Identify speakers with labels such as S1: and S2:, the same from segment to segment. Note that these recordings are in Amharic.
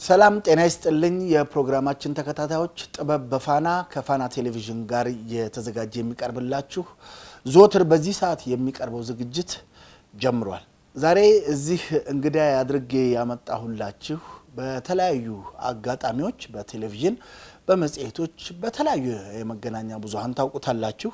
S1: ሰላም ጤና ይስጥልኝ። የፕሮግራማችን ተከታታዮች ጥበብ በፋና ከፋና ቴሌቪዥን ጋር የተዘጋጀ የሚቀርብላችሁ ዘወትር በዚህ ሰዓት የሚቀርበው ዝግጅት ጀምሯል። ዛሬ እዚህ እንግዳ አድርጌ ያመጣሁላችሁ በተለያዩ አጋጣሚዎች በቴሌቪዥን፣ በመጽሔቶች፣ በተለያዩ የመገናኛ ብዙኃን ታውቁታላችሁ።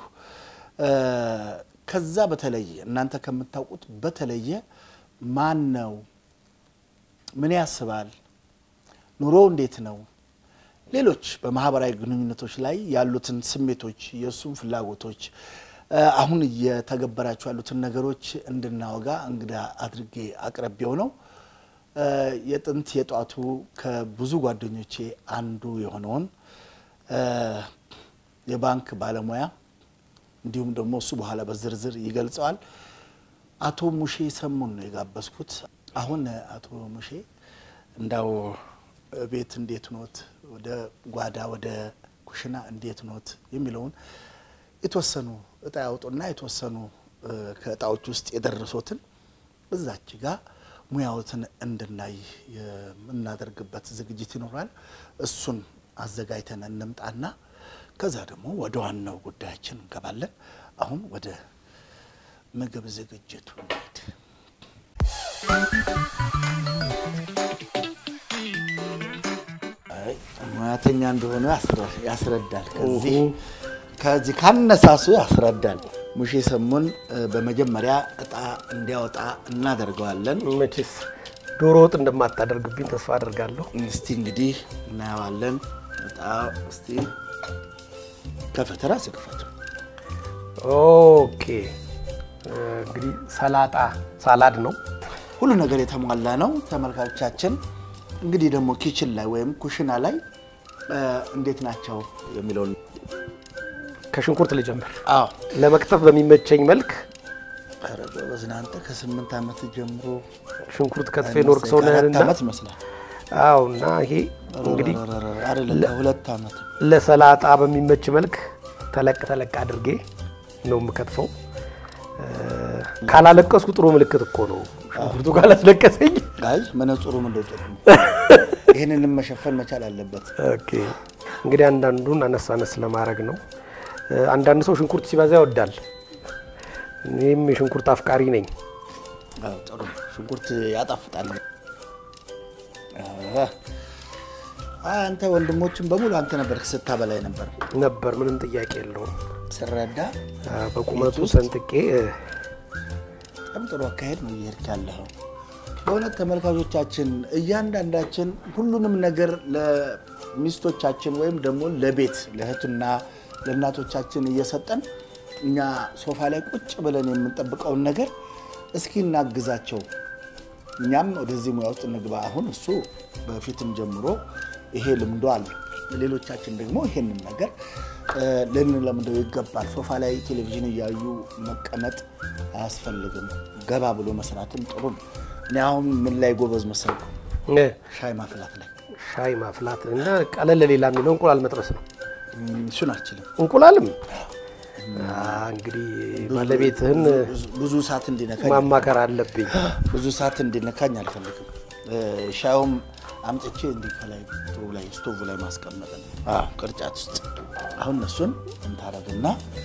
S1: ከዛ በተለየ እናንተ ከምታውቁት በተለየ ማን ነው? ምን ያስባል? ኑሮ እንዴት ነው? ሌሎች በማህበራዊ ግንኙነቶች ላይ ያሉትን ስሜቶች፣ የእሱን ፍላጎቶች፣ አሁን እየተገበራቸው ያሉትን ነገሮች እንድናወጋ እንግዳ አድርጌ አቅርቤው ነው። የጥንት የጧቱ ከብዙ ጓደኞቼ አንዱ የሆነውን የባንክ ባለሙያ እንዲሁም ደግሞ እሱ በኋላ በዝርዝር ይገልጸዋል አቶ ሙሼ ሰሙን ነው የጋበዝኩት። አሁን አቶ ሙሼ እንዳው ቤት እንዴት ኖት፣ ወደ ጓዳ ወደ ኩሽና እንዴት ኖት የሚለውን የተወሰኑ እጣ ያውጡና የተወሰኑ ከእጣዎች ውስጥ የደረሱትን እዛች ጋር ሙያዎትን እንድናይ የምናደርግበት ዝግጅት ይኖራል። እሱን አዘጋጅተን እንምጣና ከዛ ደግሞ ወደ ዋናው ጉዳያችን እንገባለን። አሁን ወደ ምግብ ዝግጅቱ እንሂድ። ሙያተኛ እንደሆነ ያስረዳል። ከዚህ ከዚህ ካነሳሱ ያስረዳል። ሙሼ ሰሙን በመጀመሪያ እጣ እንዲያወጣ እናደርገዋለን።
S2: መቼስ ዶሮ ወጥ እንደማታደርግብኝ ተስፋ አድርጋለሁ።
S1: እስቲ እንግዲህ እናየዋለን። እጣ እስቲ ከፈተራ ስክፈቱ።
S2: ኦኬ እንግዲህ ሰላጣ ሳላድ ነው።
S1: ሁሉ ነገር የተሟላ ነው። ተመልካቾቻችን እንግዲህ ደግሞ ኪችን ላይ ወይም ኩሽና ላይ እንዴት ናቸው የሚለውን
S2: ከሽንኩርት ልጀምር።
S1: አዎ
S2: ለመክተፍ በሚመቸኝ መልክ
S1: ኧረ ጎበዝ ነህ አንተ ከስምንት ዓመት ጀምሮ
S2: ሽንኩርት ከትፌ ኖርክ ሰው ነህንና
S1: ከአራት ዓመት ይመስላል።
S2: አዎ። እና ይሄ እንግዲህ
S1: አይደለም ከሁለት ዓመት
S2: ለሰላጣ በሚመች መልክ ተለቅ ተለቅ አድርጌ ነው የምከትፈው። ካላለቀስኩ ጥሩ ምልክት እኮ ነው። ሽንኩርቱ ካላስለቀሰኝ
S1: አይ መነጽሩ ምንድን ጥሩ ነው። ይህንንም መሸፈን መቻል አለበት።
S2: ኦኬ እንግዲህ አንዳንዱን አነስ አነስ ለማድረግ ነው። አንዳንድ ሰው ሽንኩርት ሲበዛ ይወዳል። እኔም የሽንኩርት አፍቃሪ ነኝ።
S1: አዎ ጥሩ ነው። ሽንኩርት ያጣፍጣል። አይ አንተ ወንድሞችን በሙሉ አንተ ነበር ስታበላይ ነበር
S2: ነበር ምንም ጥያቄ የለውም።
S1: ስረዳ
S2: በቁመቱ ሰንጥቄ
S1: በጣም ጥሩ አካሄድ ነው እየሄድክ ያለኸው። በእውነት ተመልካቾቻችን እያንዳንዳችን ሁሉንም ነገር ለሚስቶቻችን ወይም ደግሞ ለቤት ለእህትና ለእናቶቻችን እየሰጠን እኛ ሶፋ ላይ ቁጭ ብለን የምንጠብቀውን ነገር እስኪ እናግዛቸው፣ እኛም ወደዚህ ሙያ ውስጥ እንግባ። አሁን እሱ በፊትም ጀምሮ ይሄ ልምዶ አለ። ሌሎቻችን ደግሞ ይሄንን ነገር ልንለምደው ይገባል። ሶፋ ላይ ቴሌቪዥን እያዩ መቀመጥ አያስፈልግም። ገባ ብሎ መስራትም ጥሩ ነው። እኔ አሁን ምን ላይ ጎበዝ መሰልኩ? ሻይ ማፍላት ላይ።
S2: ሻይ ማፍላት እና ቀለል ሌላ የሚለው እንቁላል መጥበስ ነው።
S1: እሱን አልችልም።
S2: እንቁላልም እንግዲህ ባለቤትህን
S1: ብዙ ሰዓት እንዲነካኝ
S2: ማማከር አለብኝ።
S1: ብዙ ሰዓት እንዲነካኝ አልፈልግም። ሻዩም አምጥቼ እንዲህ ከላይ ስቶቭ ላይ ስቶቭ ላይ ማስቀመጥ ነው ቅርጫት ውስጥ። አሁን እነሱን እንታረግና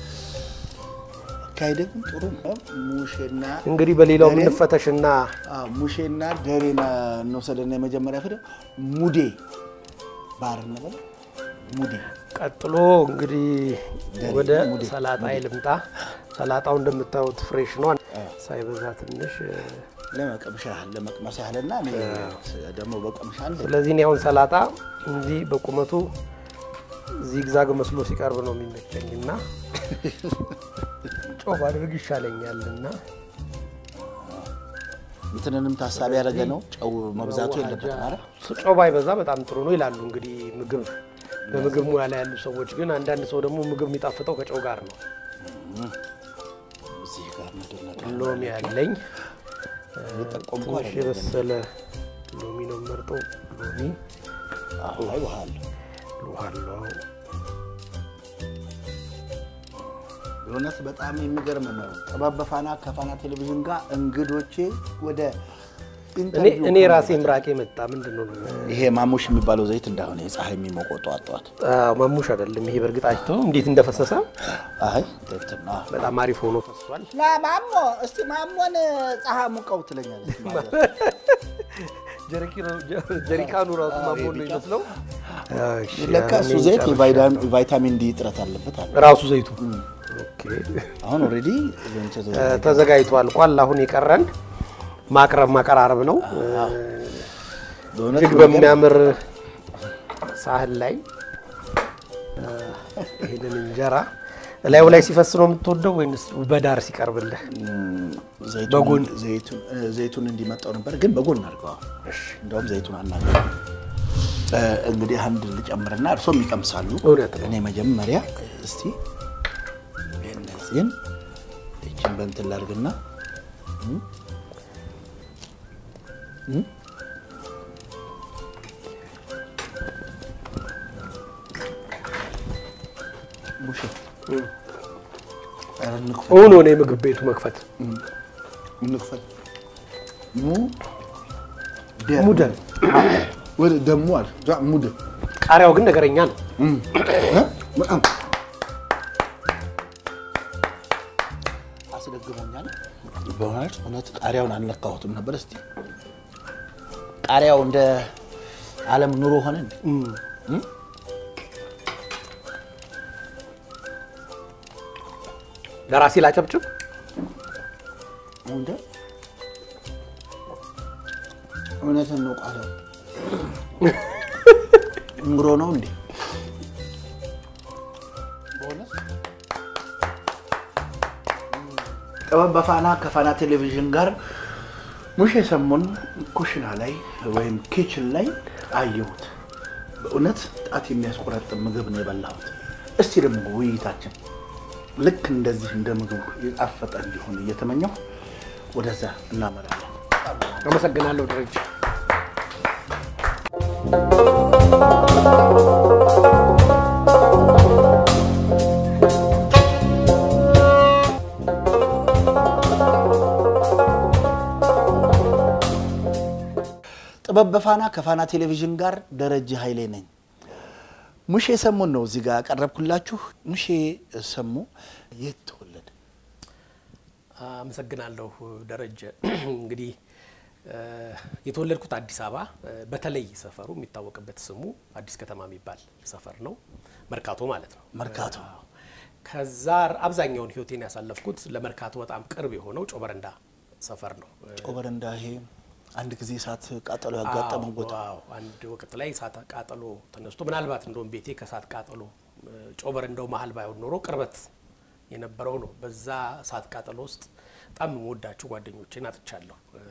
S1: አካሄደ ግን ጥሩ ነው። ሙሼና
S2: እንግዲህ በሌላው
S1: ደሬን-
S2: የምንፈተሽና
S1: አዎ፣ ሙሼና ደሬን እንወሰደና የመጀመሪያ ፊደ ሙዴ ባር እንበል ሙዴ
S2: ቀጥሎ እንግዲህ
S1: ደሬ
S2: ወደ
S1: ሙዴ፣
S2: ሰላጣ ልምጣ። ሰላጣው እንደምታዩት ፍሬሽ ነው፣ ሳይበዛ ትንሽ።
S1: ለመቀምሻ ያህል ለመቅመስ ያህልና እኔ ደግሞ በቀምሻ አንድ
S2: ስለዚህ እኔ አሁን ሰላጣ እንዲህ በቁመቱ ዚግዛግ መስሎ ሲቀርብ ነው የሚመቸኝ እና ጮፍ አድርግ ይሻለኛል እና
S1: እንትንንም ታሳቢ ያደረገ ነው። ጨው መብዛቱ የለበት ማለት
S2: ጨው ባይበዛ በጣም ጥሩ ነው ይላሉ። እንግዲህ ምግብ በምግብ ሙያ ላይ ያሉ ሰዎች ግን አንዳንድ ሰው ደግሞ ምግብ የሚጣፍጠው ከጨው ጋር ነው።
S1: እዚህ ጋር ምንድን ነገር
S2: ሎሚ ያለኝ
S1: የጠቆምኩ
S2: ትንሽ
S1: አይደለም።
S2: የበሰለ ሎሚ ነው የምመርጠው። ሎሚ
S1: አዎ፣ አይ ውሃ አለው።
S2: ውሃ አለው።
S1: በእውነት በጣም የሚገርም ነው። ጥበብ በፋና ከፋና ቴሌቪዥን ጋር እንግዶቼ ወደ
S2: እኔ
S1: ኢንተርቪው
S2: እኔ ራሴ
S1: ከሆነ
S2: ምራቄ መጣ። ምንድን ነው
S1: ይሄ ማሙሽ የሚባለው ዘይት እንዳሆነ የፀሐይ የሚሞቀው ጠዋት ጠዋት
S2: አዎ፣ ማሙሽ አይደለም ይሄ። በእርግጥ አይቶ እንዴት እንደፈሰሰ
S1: አይ እንትና
S2: በጣም አሪፍ ሆኖ ፈሷል።
S1: ና ማሞ እስቲ ማሞን ፀሐይ ሙቀው ትለኛለች
S2: ጀሪካኑ ራሱ ማሞ ነው ይመስለው። እሺ፣
S1: ለካ እሱ
S2: አሁን
S1: ዘይት
S2: ጨርሻለሁ።
S1: የቫይታሚን ቫይታሚን ዲ እጥረት አለበት አለ
S2: ራሱ ዘይቱ ኦኬ፣
S1: አሁን ኦልሬዲ
S2: እ፣ ተዘጋጅቶ አልቋል። አሁን የቀረን ማቅረብ ማቀራረብ ነው።
S1: በእውነት
S2: እጅግ በሚያምር ሳህን ላይ እ፣ ይህንን እንጀራ እላዩ ላይ ሲፈስ ነው የምትወደው ወይንስ በዳር ሲቀርብልህ?
S1: ዘይቱን-
S2: በጎን
S1: ዘይቱን- እ፣ ዘይቱን እንዲመጣው ነበር ግን በጎን አድርገዋል። እንደውም ዘይቱን አናገ እንግዲህ አንድ ልጨምርና እርሶም ይቀምሳሉ።
S2: እውነት ነው።
S1: እኔ መጀመሪያ እስቲ እነዚህን ይችን በእንትን ላድርግና እም፣ እም፣ ሙሼ ኧረ እንክፈል
S2: እውን ሆነ የምግብ ቤቱ መክፈት
S1: እንክፈል ሙ ደ-
S2: ሙደል
S1: ወደ ደሞ አለ ዛ ሙደ
S2: ቃሪያው ግን ነገረኛ ነው።
S1: እ? በጣም አስደግሞኛል። በእውነት እውነት ቃሪያውን አልነካሁትም ነበር። እስቲ ቃሪያው እንደ ዓለም ኑሮ ሆነ እንዴ?
S2: ለራሴ ላጨብጭብ።
S1: እንደ እውነትን ነው ቃሪያው ኑሮ ነው እንዴ? በእውነት ጥበብ በፋና ከፋና ቴሌቪዥን ጋር ሙሼ ሰሞን ኩሽና ላይ ወይም ኪችን ላይ አየሁት። በእውነት ጣት የሚያስቆረጥም ምግብ ነው የበላሁት። እስቲ ደግሞ ውይይታችን ልክ እንደዚህ እንደ ምግቡ የጣፈጠ እንዲሆን እየተመኘሁ ወደዛ እናመራለን።
S2: አመሰግናለሁ ደረጃ።
S1: ጥበብ በፋና ከፋና ቴሌቪዥን ጋር ደረጀ ኃይሌ ነኝ። ሙሼ ሰሙን ነው እዚህ ጋር ያቀረብኩላችሁ። ሙሼ ሰሙ የት ተወለደ?
S2: አመሰግናለሁ ደረጀ። እንግዲህ እ፣ የተወለድኩት አዲስ አበባ እ፣ በተለይ ሰፈሩ የሚታወቅበት ስሙ አዲስ ከተማ የሚባል ሰፈር ነው፣ መርካቶ ማለት ነው።
S1: መርካቶ።
S2: አዎ። ከዛ አብዛኛውን ሕይወቴን ያሳለፍኩት ለመርካቶ በጣም ቅርብ የሆነው ጮበረንዳ ሰፈር ነው።
S1: ጮበረንዳ ይሄ አንድ ጊዜ እሳት ቃጠሎ ያጋጠመው
S2: አዎ፣
S1: ቦታ
S2: አዎ። አንድ ወቅት ላይ እሳት ቃጠሎ ተነስቶ ምናልባት እንደውም ቤቴ ከእሳት ቃጠሎ እ፣ ጮበረንዳው መሀል ባይሆን ኖሮ ቅርበት የነበረው ነው። በዛ እሳት ቃጠሎ ውስጥ በጣም የምወዳቸው ጓደኞቼን አጥቻለሁ። እ፣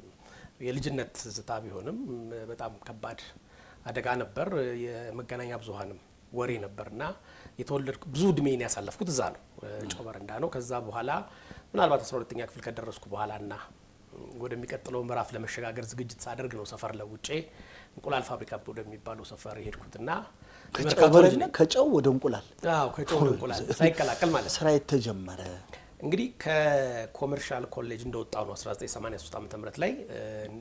S2: የልጅነት ትዝታ ቢሆንም እ፣ በጣም ከባድ አደጋ ነበር። የመገናኛ ብዙኃንም ወሬ ነበርና የተወለድኩ ብዙ እድሜን ያሳለፍኩት እዛ ነው፣ እ፣ ጮበረንዳ ነው። ከዛ በኋላ ምናልባት አስራ ሁለተኛ ክፍል ከደረስኩ በኋላና ወደሚቀጥለው ምዕራፍ ለመሸጋገር ዝግጅት ሳደርግ ነው ሰፈር ለውጬ እንቁላል ፋብሪካ ወደሚባለው ሰፈር የሄድኩትና የመርካቶ ልጅ
S1: ከጮበረንዳ
S2: ነኝ።
S1: ከጨው ወደ እንቁላል
S2: አዎ ከጨው ወደ እንቁላል ሳይቀላቀል ማለት ነው።
S1: ስራ የተጀመረ
S2: እንግዲህ ከኮመርሻል ኮሌጅ እንደወጣው ነው 1983 ዓ ም ላይ እ፣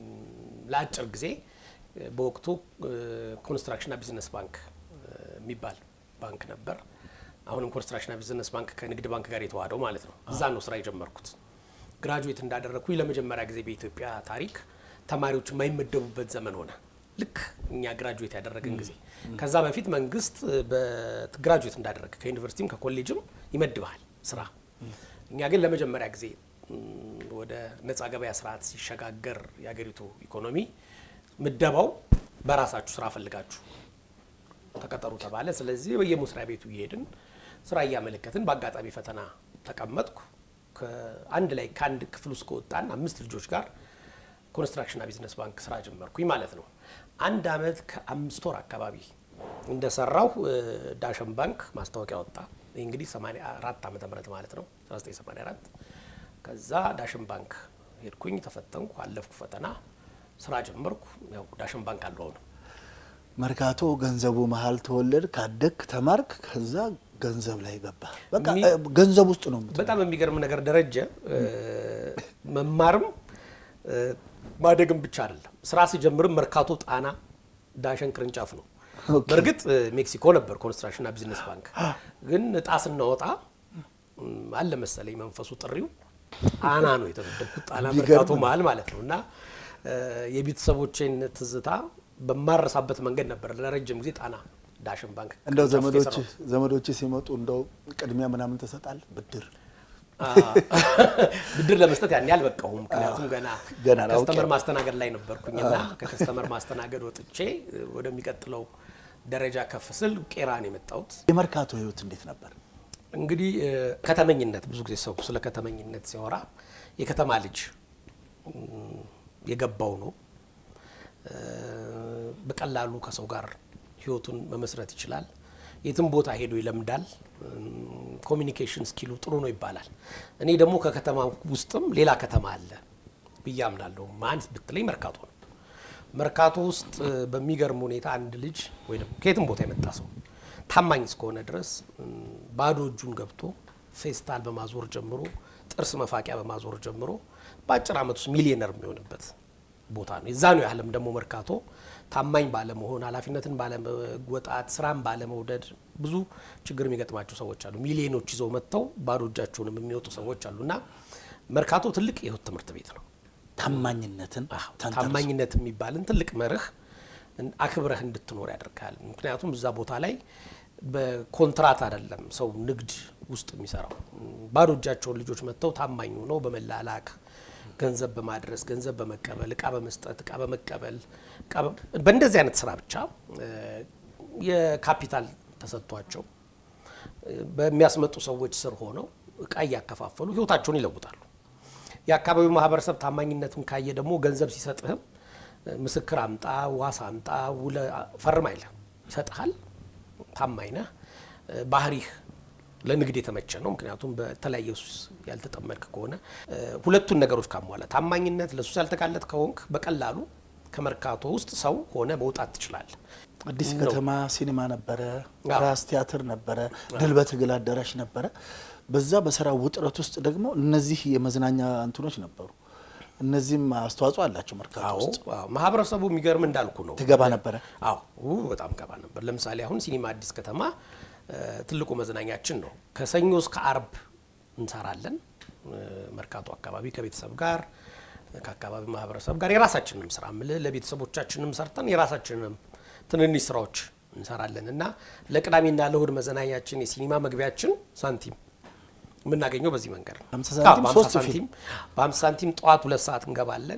S2: ለአጭር ጊዜ እ፣ በወቅቱ እ፣ ኮንስትራክሽንና ቢዝነስ ባንክ እ፣ የሚባል ባንክ ነበር። አሁንም ኮንስትራክሽንና ቢዝነስ ባንክ ከንግድ ባንክ ጋር የተዋህደው ማለት ነው። እዛ ነው ስራ የጀመርኩት። ግራጁዌት እንዳደረግኩኝ ለመጀመሪያ ጊዜ በኢትዮጵያ ታሪክ ተማሪዎች የማይመደቡበት ዘመን ሆነ። ልክ እኛ ግራጁዌት ያደረግን ጊዜ። ከዛ በፊት መንግስት በግራጁዌት እንዳደረግ ከዩኒቨርሲቲም ከኮሌጅም ይመድብሃል ስራ። እኛ ግን ለመጀመሪያ ጊዜ ም፣ ወደ ነጻ ገበያ ስርዓት ሲሸጋገር የሀገሪቱ ኢኮኖሚ ምደባው በራሳችሁ ስራ ፈልጋችሁ ተቀጠሩ ተባለ። ስለዚህ በየመስሪያ ቤቱ እየሄድን ስራ እያመለከትን በአጋጣሚ ፈተና ተቀመጥኩ። ከአንድ ላይ ከአንድ ክፍል ውስጥ ከወጣን አምስት ልጆች ጋር ኮንስትራክሽንና ቢዝነስ ባንክ ስራ ጀመርኩኝ ማለት ነው። አንድ አመት ከአምስት ወር አካባቢ እንደሰራሁ እ፣ ዳሸን ባንክ ማስታወቂያ ወጣ። ይህ እንግዲህ 84 ዓመተ ምህረት ማለት ነው 1984 ከዛ ዳሽን ባንክ ሄድኩኝ፣ ተፈተንኩ፣ አለፍኩ ፈተና፣ ስራ ጀመርኩ። ያው ዳሽን ባንክ አለው አሁን
S1: መርካቶ ገንዘቡ መሀል ተወለድ ካደግ ተማርክ፣ ከዛ ገንዘብ ላይ ገባ። በቃ
S2: ሚ-
S1: እ፣ ገንዘብ ውስጥ ነው የምትለው።
S2: በጣም የሚገርም ነገር ደረጀ እ፣ መማርም እ፣ ማደግም ብቻ አይደለም። ስራ ሲጀምርም መርካቶ ጣና ዳሸን ቅርንጫፍ ነው። በእርግጥ ሜክሲኮ ነበር ኮንስትራክሽንና ቢዝነስ ባንክ። ግን እጣ ስናወጣ አለ መሰለኝ መንፈሱ ጥሪው ጣና ነው የተመደብኩት። ጣና መርካቶ መሀል ማለት ነው እና የቤተሰቦቼን ትዝታ በማረሳበት መንገድ ነበር ለረጅም ጊዜ ጣና ዳሽን ባንክ
S1: እንደው ዘመዶች ዘመዶች ሲመጡ እንደው ቅድሚያ ምናምን ትሰጣል ብድር
S2: ብድር ለመስጠት ያን ያህል በቃሁም። ምክንያቱም ገና
S1: ገና ነው፣
S2: ከስተመር ማስተናገድ ላይ ነበርኩኝና ከከስተመር ማስተናገድ ወጥቼ ወደሚቀጥለው ደረጃ ከፍ ስል ቄራ ነው የመጣሁት።
S1: የመርካቶ ህይወት እንዴት ነበር?
S2: እንግዲህ ከተመኝነት ብዙ ጊዜ ሰው ስለ ከተመኝነት ሲያወራ የከተማ ልጅ የገባው ነው። በቀላሉ ከሰው ጋር ህይወቱን መመስረት ይችላል። የትም ቦታ ሄዶ ይለምዳል። ኮሚኒኬሽን ስኪሉ ጥሩ ነው ይባላል። እኔ ደግሞ ከከተማ ውስጥም ሌላ ከተማ አለ ብዬ አምናለሁ። ማን ብትለኝ መርካቶ ነው። መርካቶ ውስጥ በሚገርም ሁኔታ አንድ ልጅ ወይ ደግሞ ከየትም ቦታ የመጣ ሰው ታማኝ እስከሆነ ድረስ ባዶ እጁን ገብቶ ፌስታል በማዞር ጀምሮ ጥርስ መፋቂያ በማዞር ጀምሮ በአጭር ዓመት ውስጥ ሚሊዮነር የሚሆንበት ቦታ ነው። የዛኑ ያህልም ደግሞ መርካቶ ታማኝ ባለመሆን፣ ኃላፊነትን ባለመወጣት፣ ስራን ባለመውደድ ብዙ ችግር የሚገጥማቸው ሰዎች አሉ። ሚሊዮኖች ይዘው መጥተው ባዶ እጃቸውንም የሚወጡ ሰዎች አሉ እና መርካቶ ትልቅ የህይወት ትምህርት ቤት ነው።
S1: ታማኝነትን
S2: ታማኝነት የሚባልን ትልቅ መርህ አክብረህ እንድትኖር ያደርጋል። ምክንያቱም እዛ ቦታ ላይ በኮንትራት አይደለም ሰው ንግድ ውስጥ የሚሰራው። ባዶ እጃቸውን ልጆች መጥተው ታማኝ ሆነው በመላላክ ገንዘብ በማድረስ ገንዘብ በመቀበል እቃ በመስጠት እቃ በመቀበል በእንደዚህ አይነት ስራ ብቻ የካፒታል ተሰጥቷቸው በሚያስመጡ ሰዎች ስር ሆነው እቃ እያከፋፈሉ ህይወታቸውን ይለውጣሉ። የአካባቢው ማህበረሰብ ታማኝነትን ካየ ደግሞ ገንዘብ ሲሰጥህም ምስክር አምጣ፣ ዋስ አምጣ፣ ውለ ፈርም አይልህ፣ ይሰጥሃል። ታማኝ ነህ። ባህሪህ ለንግድ የተመቸ ነው። ምክንያቱም በተለያየ ሱስ ያልተጠመድክ ከሆነ ሁለቱን ነገሮች ካሟላ ታማኝነት፣ ለሱስ ያልተጋለጥ ከሆንክ በቀላሉ ከመርካቶ ውስጥ ሰው ሆነ መውጣት ትችላለህ።
S1: አዲስ ከተማ ሲኒማ ነበረ፣ ራስ ቲያትር ነበረ፣ ድል በትግል አዳራሽ ነበረ። በዛ በስራ ውጥረት ውስጥ ደግሞ እነዚህ የመዝናኛ እንትኖች ነበሩ። እነዚህም አስተዋጽኦ አላቸው መርካቶ ውስጥ።
S2: ማህበረሰቡ የሚገርም እንዳልኩ ነው።
S1: ትገባ ነበረ?
S2: አዎ በጣም ገባ ነበር። ለምሳሌ አሁን ሲኒማ አዲስ ከተማ ትልቁ መዝናኛችን ነው። ከሰኞ እስከ አርብ እንሰራለን። መርካቶ አካባቢ ከቤተሰብ ጋር ከአካባቢ ማህበረሰብ ጋር የራሳችንንም ስራ ምልህ ለቤተሰቦቻችንም ሰርተን የራሳችንንም ትንንሽ ስራዎች እንሰራለን እና ለቅዳሜና ለእሁድ መዝናኛችን የሲኒማ መግቢያችን ሳንቲም የምናገኘው በዚህ መንገድ ነው።
S1: ሃምሳ ሳንቲም
S2: በሃምሳ
S1: ሶስት
S2: ሳንቲም
S1: ፊልም
S2: በሃምሳ ሳንቲም ጠዋት ሁለት ሰዓት እንገባለን።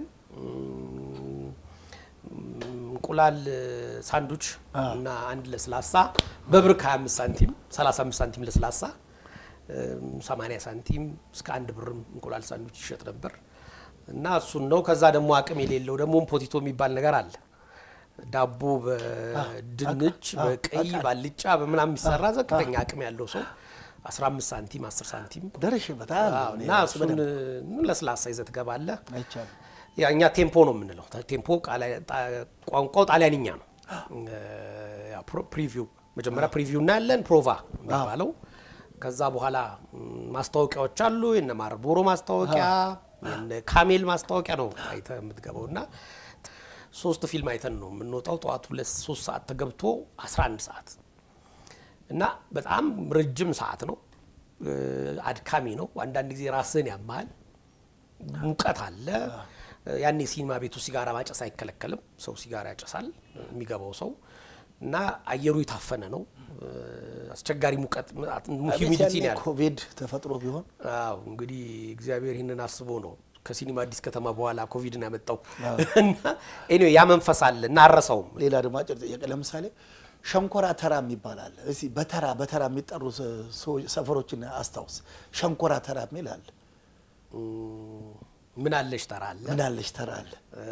S2: እንቁላል ሳንዱች እና አንድ ለስላሳ በብር ከ25 ሳንቲም 35 ሳንቲም ለስላሳ 80 ሳንቲም እስከ አንድ ብርም እንቁላል ሳንዱች ይሸጥ ነበር እና እሱን ነው። ከዛ ደግሞ አቅም የሌለው ደግሞ ፖቲቶ የሚባል ነገር አለ። ዳቦ በድንች በቀይ ባልጫ በምናምን የሚሰራ ዘቅተኛ አቅም ያለው ሰው 15 ሳንቲም 10 ሳንቲም
S1: ደርሼበታል
S2: አዎ፣ እና እሱን ለስላሳ ይዘህ ትገባለህ።
S1: አይቻልም።
S2: ያ እኛ ቴምፖ ነው የምንለው። ቴምፖ ቃላ- ጣ- ቋንቋው ጣሊያንኛ ነው። ያ ፕሮ- ፕሪቪው መጀመሪያ ፕሪቪው እናያለን፣ ፕሮቫ የሚባለው ከዛ በኋላ ም፣ ማስታወቂያዎች አሉ። የነ ማርቦሮ ማስታወቂያ፣ የነ ካሜል ማስታወቂያ ነው አይተህ የምትገባው እና ሶስት ፊልም አይተን ነው የምንወጣው። ጠዋት ሁለት ሶስት ሰዓት ተገብቶ 11 ሰዓት እና በጣም ረጅም ሰዓት ነው። እ፣ አድካሚ ነው። አንዳንድ ጊዜ ራስህን ያመሃል። ሙቀት አለ። ያኔ ሲኒማ ቤቱ ሲጋራ ማጨስ አይከለከልም። ሰው ሲጋራ ያጨሳል የሚገባው ሰው እና አየሩ የታፈነ ነው። እ፣ አስቸጋሪ ሙቀት ሂዩሚዲቲ ነው ያለው።
S1: ኮቪድ ተፈጥሮ ቢሆን
S2: አዎ እንግዲህ እግዚአብሔር ይህንን አስቦ ነው ከሲኒማ አዲስ ከተማ በኋላ ኮቪድን ያመጣው እና ኤኒዌይ ያ መንፈስ አለ እና አረሰውም
S1: ሌላ ደግሞ አጭር ጥያቄ፣ ለምሳሌ ሸንኮራ ተራ የሚባል አለ። እስኪ በተራ በተራ የሚጠሩ ሰዎች ሰፈሮችን አስታውስ። ሸንኮራ ተራ የሚል አለ።
S2: ምን አለሽ ተራ አለ፣
S1: ምን አለሽ ተራ አለ።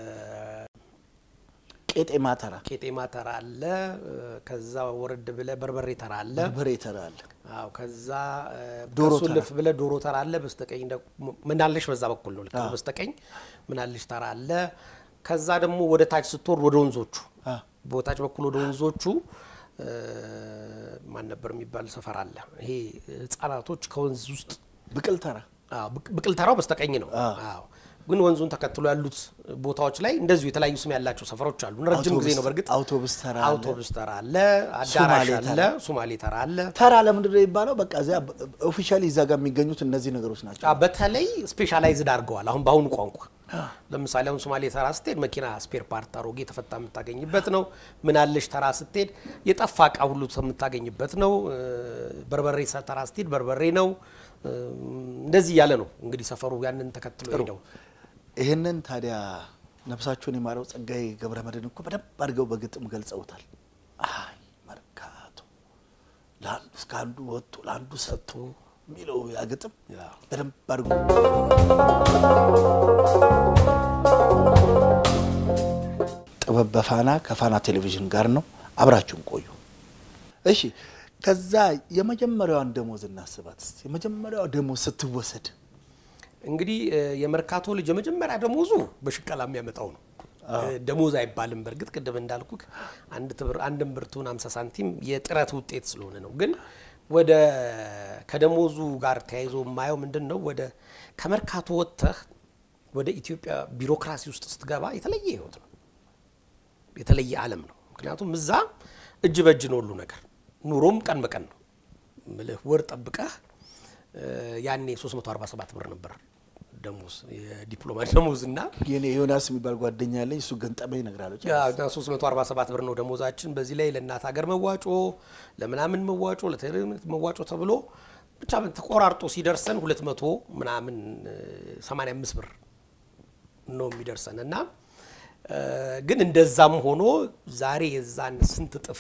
S1: ቄጤማ ተራ፣
S2: ቄጤማ ተራ አለ። ከዛ ወረድ ብለ በርበሬ ተራ አለ።
S1: በርበሬ ተራ አለ።
S2: አዎ ከዛ እ፣
S1: ዶሮ
S2: ከሱ
S1: ተራ።
S2: ልፍ ብለ ዶሮ ተራ አለ። በስተቀኝ ደግሞ ምናለሽ በዛ በኩል ነው። ልክ ነው። በስተቀኝ ምናለሽ ተራ አለ። ከዛ ደግሞ ወደ ታች ስትወርድ ወደ ወንዞቹ
S1: አ፣
S2: በታች በኩል ወደ ወንዞቹ እ፣ ማን ነበር የሚባል ሰፈር አለ። ይሄ ህጻናቶች ከወንዝ ውስጥ
S1: ብቅል ተራ
S2: አዎ፣ ብቅ- ብቅል ተራው በስተቀኝ ነው።
S1: አዎ።
S2: አዎ ግን ወንዙን ተከትሎ ያሉት ቦታዎች ላይ እንደዚሁ የተለያዩ ስም ያላቸው ሰፈሮች አሉ። ረጅም ጊዜ ነው በእርግጥ
S1: አውቶቡስ ተራ አለ።
S2: አውቶቡስ ተራ አለ፣ አዳራሽ
S1: ሶማሌ
S2: አለ፣ ሶማሌ ተራ አለ።
S1: ተራ ለምንድን ነው የሚባለው? በቃ እዚያ ኦፊሻሊ እዛ ጋር የሚገኙት እነዚህ ነገሮች ናቸው።
S2: አ፣ በተለይ ስፔሻላይዝድ አድርገዋል። አሁን በአሁኑ ቋንቋ ለምሳሌ አሁን ሶማሌ ተራ ስትሄድ መኪና ስፔር ፓርት አሮጌ ተፈታ የምታገኝበት ነው። ምናለሽ ተራ ስትሄድ የጠፋ እቃ ሁሉ የምታገኝበት ነው። እ፣ በርበሬ ሰ- ተራ ስትሄድ በርበሬ ነው። እ፣ እንደዚህ እያለ ነው እንግዲህ ሰፈሩ ያንን ተከትሎ ሄደው
S1: ይህንን ታዲያ ነፍሳቸውን የማረው ጸጋዬ ገብረ መድኅን እኮ በደንብ አድርገው በግጥም ገልጸውታል። አይ መርካቶ ለአንዱ እስከ አንዱ ወጥቶ ለአንዱ ሰጥቶ የሚለው ያ ግጥም
S2: ያ።
S1: በደንብ አድርጎ ጥበብ በፋና ከፋና ቴሌቪዥን ጋር ነው። አብራችሁን ቆዩ። እሺ፣ ከዛ የመጀመሪያዋን ደሞዝ እናስባት እስቲ። የመጀመሪያዋ ደሞዝ ስትወሰድ
S2: እንግዲህ እ፣ የመርካቶ ልጅ የመጀመሪያ ደሞዙ በሽቀላ የሚያመጣው ነው። እ፣ ደሞዝ አይባልም። በእርግጥ ቅድም እንዳልኩ አንድ ትብር አንድም ብርቱን 50 ሳንቲም የጥረት ውጤት ስለሆነ ነው። ግን ወደ ከደሞዙ ጋር ተያይዞ የማየው ምንድን ነው ወደ ከመርካቶ ወጥተህ ወደ ኢትዮጵያ ቢሮክራሲ ውስጥ ስትገባ የተለየ ህይወት ነው፣ የተለየ ዓለም ነው። ምክንያቱም እዛ እጅ በእጅ ነው ሁሉ ነገር፣ ኑሮም ቀን በቀን ነው። ምልህ ወር ጠብቀህ እ፣ ያኔ 347 ብር ነበር ደሞዝ የዲፕሎማ ደሞዝ እና
S1: የኔ ዮናስ የሚባል ጓደኛ ያለኝ እሱ ገንጠመኝ እነግራለሁ።
S2: ያ 347 ብር ነው ደሞዛችን። በዚህ ላይ ለእናት ሀገር መዋጮ፣ ለምናምን መዋጮ፣ ለትምህርት መዋጮ ተብሎ ብቻ ተቆራርጦ ሲደርሰን 200 ምናምን እ፣ 85 ብር ነው የሚደርሰን እና እ፣ ግን እንደዛም ሆኖ ዛሬ የዛን ስንት እጥፍ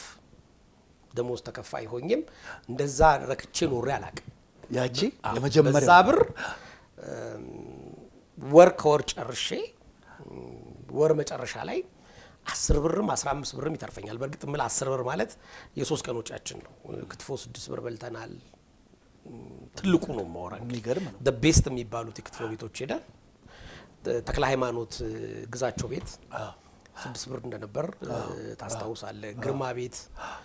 S2: ደሞዝ ተከፋይ ሆኜም እንደዛ ረክቼ ኖሬ አላቅም።
S1: ያቺ
S2: በዛ
S1: የመጀመሪያው
S2: ብር እም፣ ወር ከወር ጨርሼ እም፣ ወር መጨረሻ ላይ አስር ብርም አስራ አምስት ብርም ይተርፈኛል። በእርግጥ ምል አስር ብር ማለት የሶስት ቀን ወጪያችን ነው። ክትፎ ስድስት ብር በልተናል። እም፣ ትልቁ ነው ማወራ
S1: የሚገርም ነው።
S2: ቤስት የሚባሉት የክትፎ ቤቶች ሄደን ተክለ ሃይማኖት እ፣ ግዛቸው ቤት ስድስት ብር እንደነበር እ፣ ታስታውሳለህ። ግርማ ቤት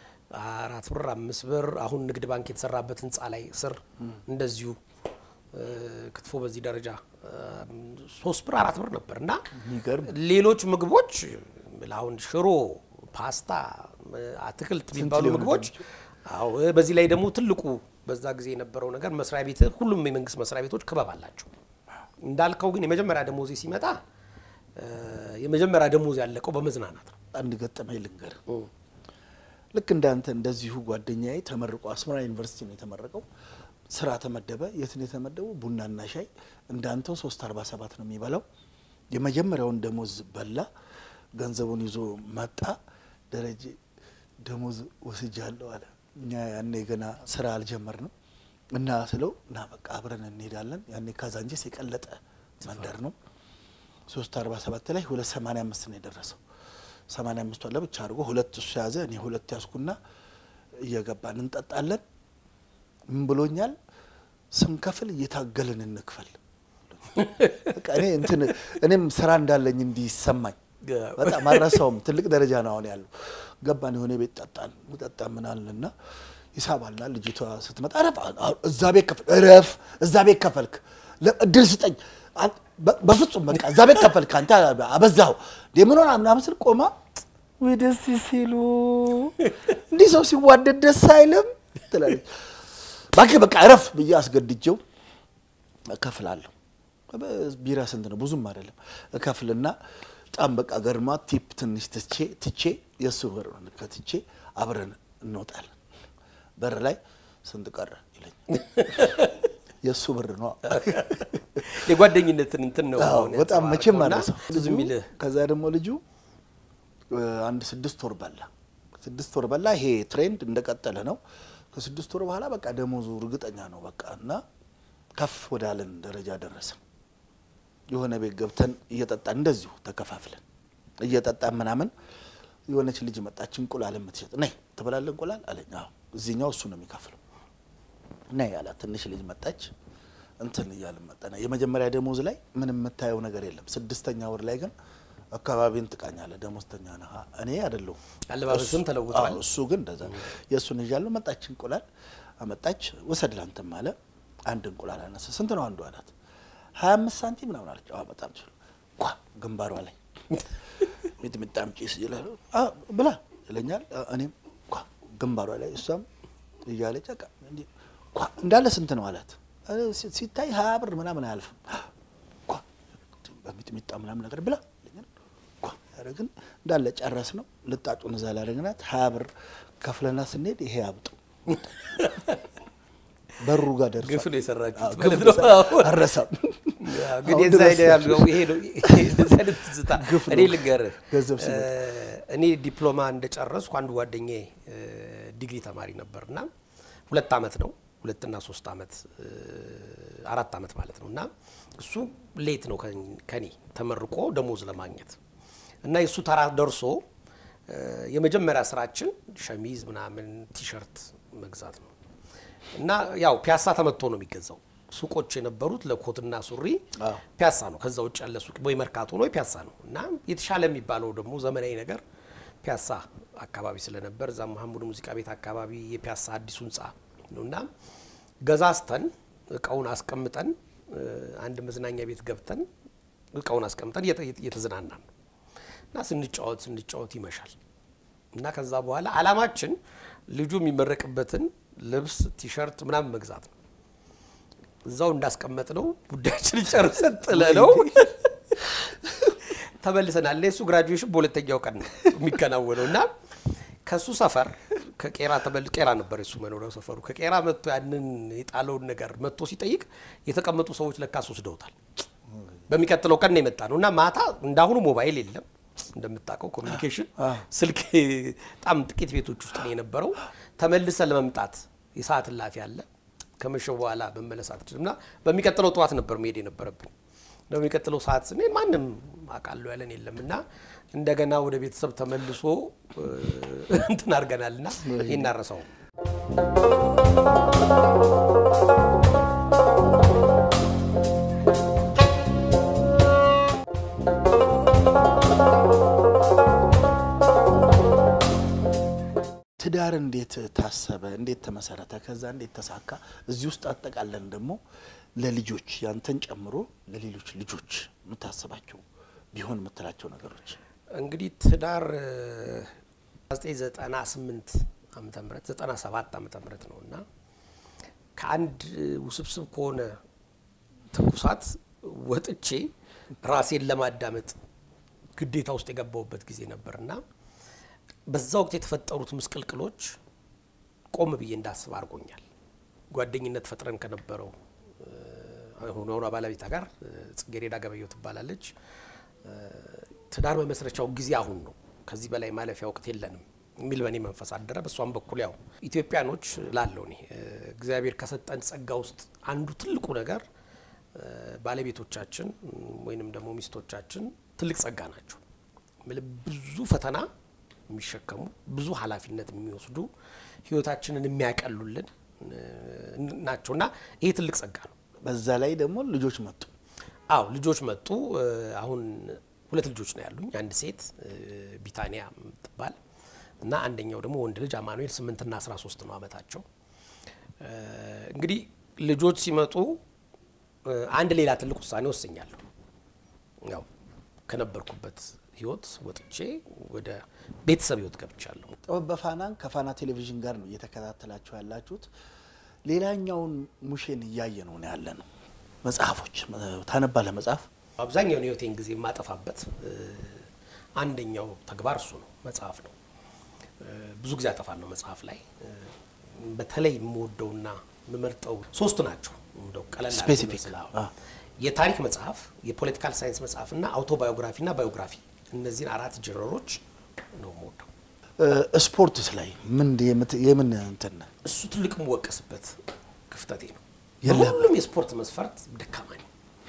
S2: አራት ብር አምስት ብር። አሁን ንግድ ባንክ የተሰራበት ህንፃ ላይ ስር እንደዚሁ እ፣ ክትፎ በዚህ ደረጃ እ፣ ሶስት ብር አራት ብር ነበር እና
S1: የሚገርም
S2: ሌሎች ምግቦች አሁን ሽሮ፣ ፓስታ፣ እ፣ አትክልት የሚባሉ
S1: ሊሆኑ
S2: ምግቦች አዎ። እ፣ በዚህ ላይ ደግሞ ትልቁ በዛ ጊዜ የነበረው ነገር መስሪያ ቤት ሁሉም የመንግስት መስሪያ ቤቶች ክበብ አላቸው። እንዳልከው ግን የመጀመሪያ ደሞዜ ሲመጣ እ፣ የመጀመሪያ ደሞዝ ያለቀው በመዝናናት ነው።
S1: አንድ ገጠመኝ ልንገር። ልክ እንዳንተ እንደዚሁ ጓደኛዬ ተመርቆ አስመራ ዩኒቨርሲቲ ነው የተመረቀው። ስራ ተመደበ። የት ነው የተመደበው? ቡናና ሻይ እንዳንተው ሶስት አርባ ሰባት ነው የሚበላው። የመጀመሪያውን ደሞዝ በላ። ገንዘቡን ይዞ መጣ። ደረጀ ደሞዝ ወስጃለሁ አለ። እኛ ያኔ ገና ስራ አልጀመርንም እና ስለው እና በቃ አብረን እንሄዳለን። ያኔ ካዛንጀስ የቀለጠ መንደር ነው። ሶስት አርባ ሰባት ላይ ሁለት ሰማንያ አምስት ነው የደረሰው። ሰማንያ አምስቷን ለብቻ አድርጎ ሁለት እሱ ያዘ፣ እኔ ሁለት ያዝኩና እየገባን እንጠጣለን። ምን ብሎኛል? ስንከፍል እየታገልን እንክፈል። በቃ እኔ እንትን እኔም ስራ እንዳለኝ እንዲሰማኝ በጣም አልረሳውም። ትልቅ ደረጃ ነው አሁን ያለው። ገባን የሆነ ቤት ጠጣን ጠጣ ምናልንና ይሳባልና ልጅቷ ስትመጣ ረፍ እዛ ቤት ከፍል ረፍ እዛ ቤት ከፈልክ ለ- እድል ስጠኝ አን- በ- በፍጹም በቃ እዛ ቤት ከፈልክ አንተ አበዛው ምን ሆና ምናምን ስል ቆማ ወይ ደስ ሲሉ እንዲህ ሰው ሲዋደድ ደስ አይልም ትላለች። እባክህ በቃ እረፍ ብዬ አስገድጀው እከፍላለሁ። ቢራ ስንት ነው? ብዙም አይደለም። እከፍልና በጣም በቃ ገርማ ቲፕ ትንሽ ትቼ ትቼ የእሱ ብር ከትቼ አብረን እንወጣለን። በር ላይ ስንት ቀረ ይለኛል። የእሱ ብር ነው።
S2: የጓደኝነትን እንትን ነው
S1: አዎ፣
S2: አሁን
S1: በጣም መቼም
S2: ያንጸባረቀውና
S1: አረሰው
S2: ብዙ የሚልህ
S1: ከዛ ደግሞ ልጁ እ፣ አንድ ስድስት ወር በላ። ስድስት ወር በላ። ይሄ ትሬንድ እንደቀጠለ ነው። ከስድስት ወር በኋላ በቃ ደሞዙ እርግጠኛ ነው በቃ እና ከፍ ወዳለን ደረጃ ደረሰ። የሆነ ቤት ገብተን እየጠጣን እንደዚሁ ተከፋፍለን እየጠጣን ምናምን የሆነች ልጅ መጣች፣ እንቁላል የምትሸጥ ነይ ትበላለህ እንቁላል አለኝ። አዎ እዚህኛው እሱ ነው የሚከፍለው ነይ ያላት ትንሽ ልጅ መጣች። እንትን እያልን መጠነ የመጀመሪያ ደሞዝ ላይ ምንም የምታየው ነገር የለም። ስድስተኛ ወር ላይ ግን አካባቢን ትቃኛለህ። ደሞዝተኛ ነህ። እኔ አይደለሁም።
S2: አለባበስም ተለውጧል።
S1: አዎ፣ እሱ ግን እንደዛ የእሱን ይዣለሁ። መጣች እንቁላል አመጣች። ውሰድ ላንተም አለ። አንድ እንቁላል አነሳ። ስንት ነው አንዱ አላት። ሀያ አምስት ሳንቲም ምናምን አለች። አዎ በጣም ሲሉ ኳ ግንባሯ ላይ ሚጥሚጣ አምጪ ይላል ብላ ይለኛል። እኔም ኳ ግንባሯ ላይ እሷም እያለች በቃ እንዲህ ኳ እንዳለ ስንት ነው አላት። ሲታይ ሀያ ብር ምናምን አያልፍም። ኳ በሚጥሚጣ ምናምን ነገር ብላ ይለኛል። ኳ ያደረግን እንዳለ ጨረስ ነው። ልጣጩን እዛ ላይ አደረግናት። ሀያ ብር ከፍለና ስንሄድ ይሄ አብጡ በሩ ጋር ደርሷል።
S2: ግፍ ነው የሰራችሁት
S1: አዎ፣
S2: ማለት
S1: ግፍ
S2: ነው።
S1: ነው። አልረሳም።
S2: ግን
S1: አሁን
S2: የዛ
S1: ድረስ
S2: አይነት ያለው ይሄ ነው እንደዚህ አይነት ትዝታ
S1: ግፍ ነው።
S2: እኔ ልንገርህ
S1: ገንዘብ ሲመጣ።
S2: እኔ ዲፕሎማ እንደጨረስኩ አንድ ጓደኛዬ ዲግሪ ተማሪ ነበር እና ሁለት አመት ነው ሁለትና ሶስት አመት አራት አመት ማለት ነው እና እሱ ሌት ነው ከን- ከኔ ተመርቆ ደሞዝ ለማግኘት እና የእሱ ተራ ደርሶ እ፣ የመጀመሪያ ስራችን ሸሚዝ ምናምን ቲሸርት መግዛት ነው እና ያው ፒያሳ ተመቶ ነው የሚገዛው። ሱቆች የነበሩት ለኮትና ሱሪ
S1: አዎ።
S2: ፒያሳ ነው። ከዛ ውጭ ያለ ሱቅ ወይ መርካቶ ነው ወይ ፒያሳ ነው። እና የተሻለ የሚባለው ደግሞ ዘመናዊ ነገር ፒያሳ አካባቢ ስለነበር እዛ መሀሙድ ሙዚቃ ቤት አካባቢ የፒያሳ አዲሱ ህንፃ ነው እና ገዛዝተን እቃውን አስቀምጠን እ፣ አንድ መዝናኛ ቤት ገብተን እቃውን አስቀምጠን እየተ- እየተዝናናን ነው እና ስንጫወት ስንጫወት ይመሻል እና ከዛ በኋላ አላማችን ልጁ የሚመረቅበትን ልብስ ቲሸርት ምናምን መግዛት ነው። እዛው እንዳስቀመጥ ነው ጉዳያችንን ጨርሰን ጥለ ነው ተመልሰናል። እኔ እሱ ግራጁዌሽን በሁለተኛው ቀን ነው የሚከናወነው እና ከእሱ ሰፈር ከቄራ ተመል ቄራ ነበር የሱ መኖሪያው ሰፈሩ። ከቄራ መጥቶ ያንን የጣለውን ነገር መጥቶ ሲጠይቅ የተቀመጡ ሰዎች ለካስ ወስደውታል። በሚቀጥለው ቀን ነው የመጣ ነው እና ማታ እንዳሁኑ ሞባይል የለም እንደምታውቀው ኮሚኒኬሽን ስልክ በጣም ጥቂት ቤቶች ውስጥ ነው የነበረው። ተመልሰ ለመምጣት የሰዓት እላፊ አለ። ከመሸው በኋላ መመለስ አትችልም እና በሚቀጥለው ጠዋት ነበር መሄድ የነበረብን። በሚቀጥለው ሰዓት ስንሄድ ማንም አውቃለሁ ያለን የለም እና እንደገና ወደ ቤተሰብ ተመልሶ እ፣ እንትን አድርገናል እና ይህን አረሰው
S1: ትዳር እንዴት ታሰበ? እንዴት ተመሰረተ? ከዛ እንዴት ተሳካ? እዚህ ውስጥ አጠቃለን ደግሞ ለልጆች ያንተን ጨምሮ ለሌሎች ልጆች የምታስባቸው ቢሆን የምትላቸው ነገሮች
S2: እንግዲህ ትዳር እ፣ 1998 ዓመተ ምህረት 97 ዓመተ ምህረት ነው እና ከአንድ እ፣ ውስብስብ ከሆነ ትኩሳት ወጥቼ ራሴን ለማዳመጥ ግዴታ ውስጥ የገባሁበት ጊዜ ነበር እና በዛ ወቅት የተፈጠሩት ምስቅልቅሎች ቆም ብዬ እንዳስብ አድርጎኛል። ጓደኝነት ፈጥረን ከነበረው አሁን አሁኗ ባለቤቷ ጋር እ፣ ጽጌሬዳ ገበየው ትባላለች። እ፣ ትዳር መመስረቻው ጊዜ አሁን ነው፣ ከዚህ በላይ ማለፊያ ወቅት የለንም የሚል በእኔ መንፈስ አደረ። በእሷም በኩል ያው ኢትዮጵያኖች ላለው እኔ እ፣ እግዚአብሔር ከሰጠን ጸጋ ውስጥ አንዱ ትልቁ ነገር እ፣ ባለቤቶቻችን ወይንም ደግሞ ሚስቶቻችን ትልቅ ጸጋ ናቸው። ምል- ብዙ ፈተና የሚሸከሙ ብዙ ኃላፊነት የሚወስዱ ህይወታችንን የሚያቀሉልን እ፣ ናቸው እና ይሄ ትልቅ ጸጋ ነው።
S1: በዛ ላይ ደግሞ ልጆች መጡ።
S2: አዎ ልጆች መጡ። እ፣ አሁን ሁለት ልጆች ነው ያሉኝ፣ አንድ ሴት እ፣ ቢታኒያ የምትባል እና አንደኛው ደግሞ ወንድ ልጅ አማኑኤል ስምንትና አስራ ሶስት ነው አመታቸው። እ፣ እንግዲህ ልጆች ሲመጡ እ፣ አንድ ሌላ ትልቅ ውሳኔ ወስኛለሁ። ያው ከነበርኩበት ህይወት ወጥቼ ወደ ቤተሰብ ህይወት ገብቻለሁ።
S1: ጥበብ በፋናን ከፋና ቴሌቪዥን ጋር ነው እየተከታተላችሁ ያላችሁት። ሌላኛውን ሙሼን እያየ ነው ያለ ነው። መጽሐፎች ታነባለህ? መጽሐፍ
S2: አብዛኛውን ህይወቴን ጊዜ የማጠፋበት እ፣ አንደኛው ተግባር እሱ ነው፣ መጽሐፍ ነው። እ፣ ብዙ ጊዜ አጠፋለሁ መጽሐፍ ላይ እ፣ በተለይ የምወደውና የምመርጠው ሶስት ናቸው። እንደው ቀለል አድርጎ
S1: Specific።
S2: ይመስላል።
S1: አ።
S2: የታሪክ መጽሐፍ፣ የፖለቲካል ሳይንስ መጽሐፍ እና አውቶባዮግራፊና ባዮግራፊ እነዚህን አራት ጀረሮች ነው የምወደው።
S1: እ፣ ስፖርትስ ላይ ምን የምት- የምን እንትን ነህ?
S2: እሱ ትልቅ የምወቀስበት ክፍተቴ ነው።
S1: የለህም።
S2: በሁሉም የስፖርት መስፈርት ደካማ ነኝ።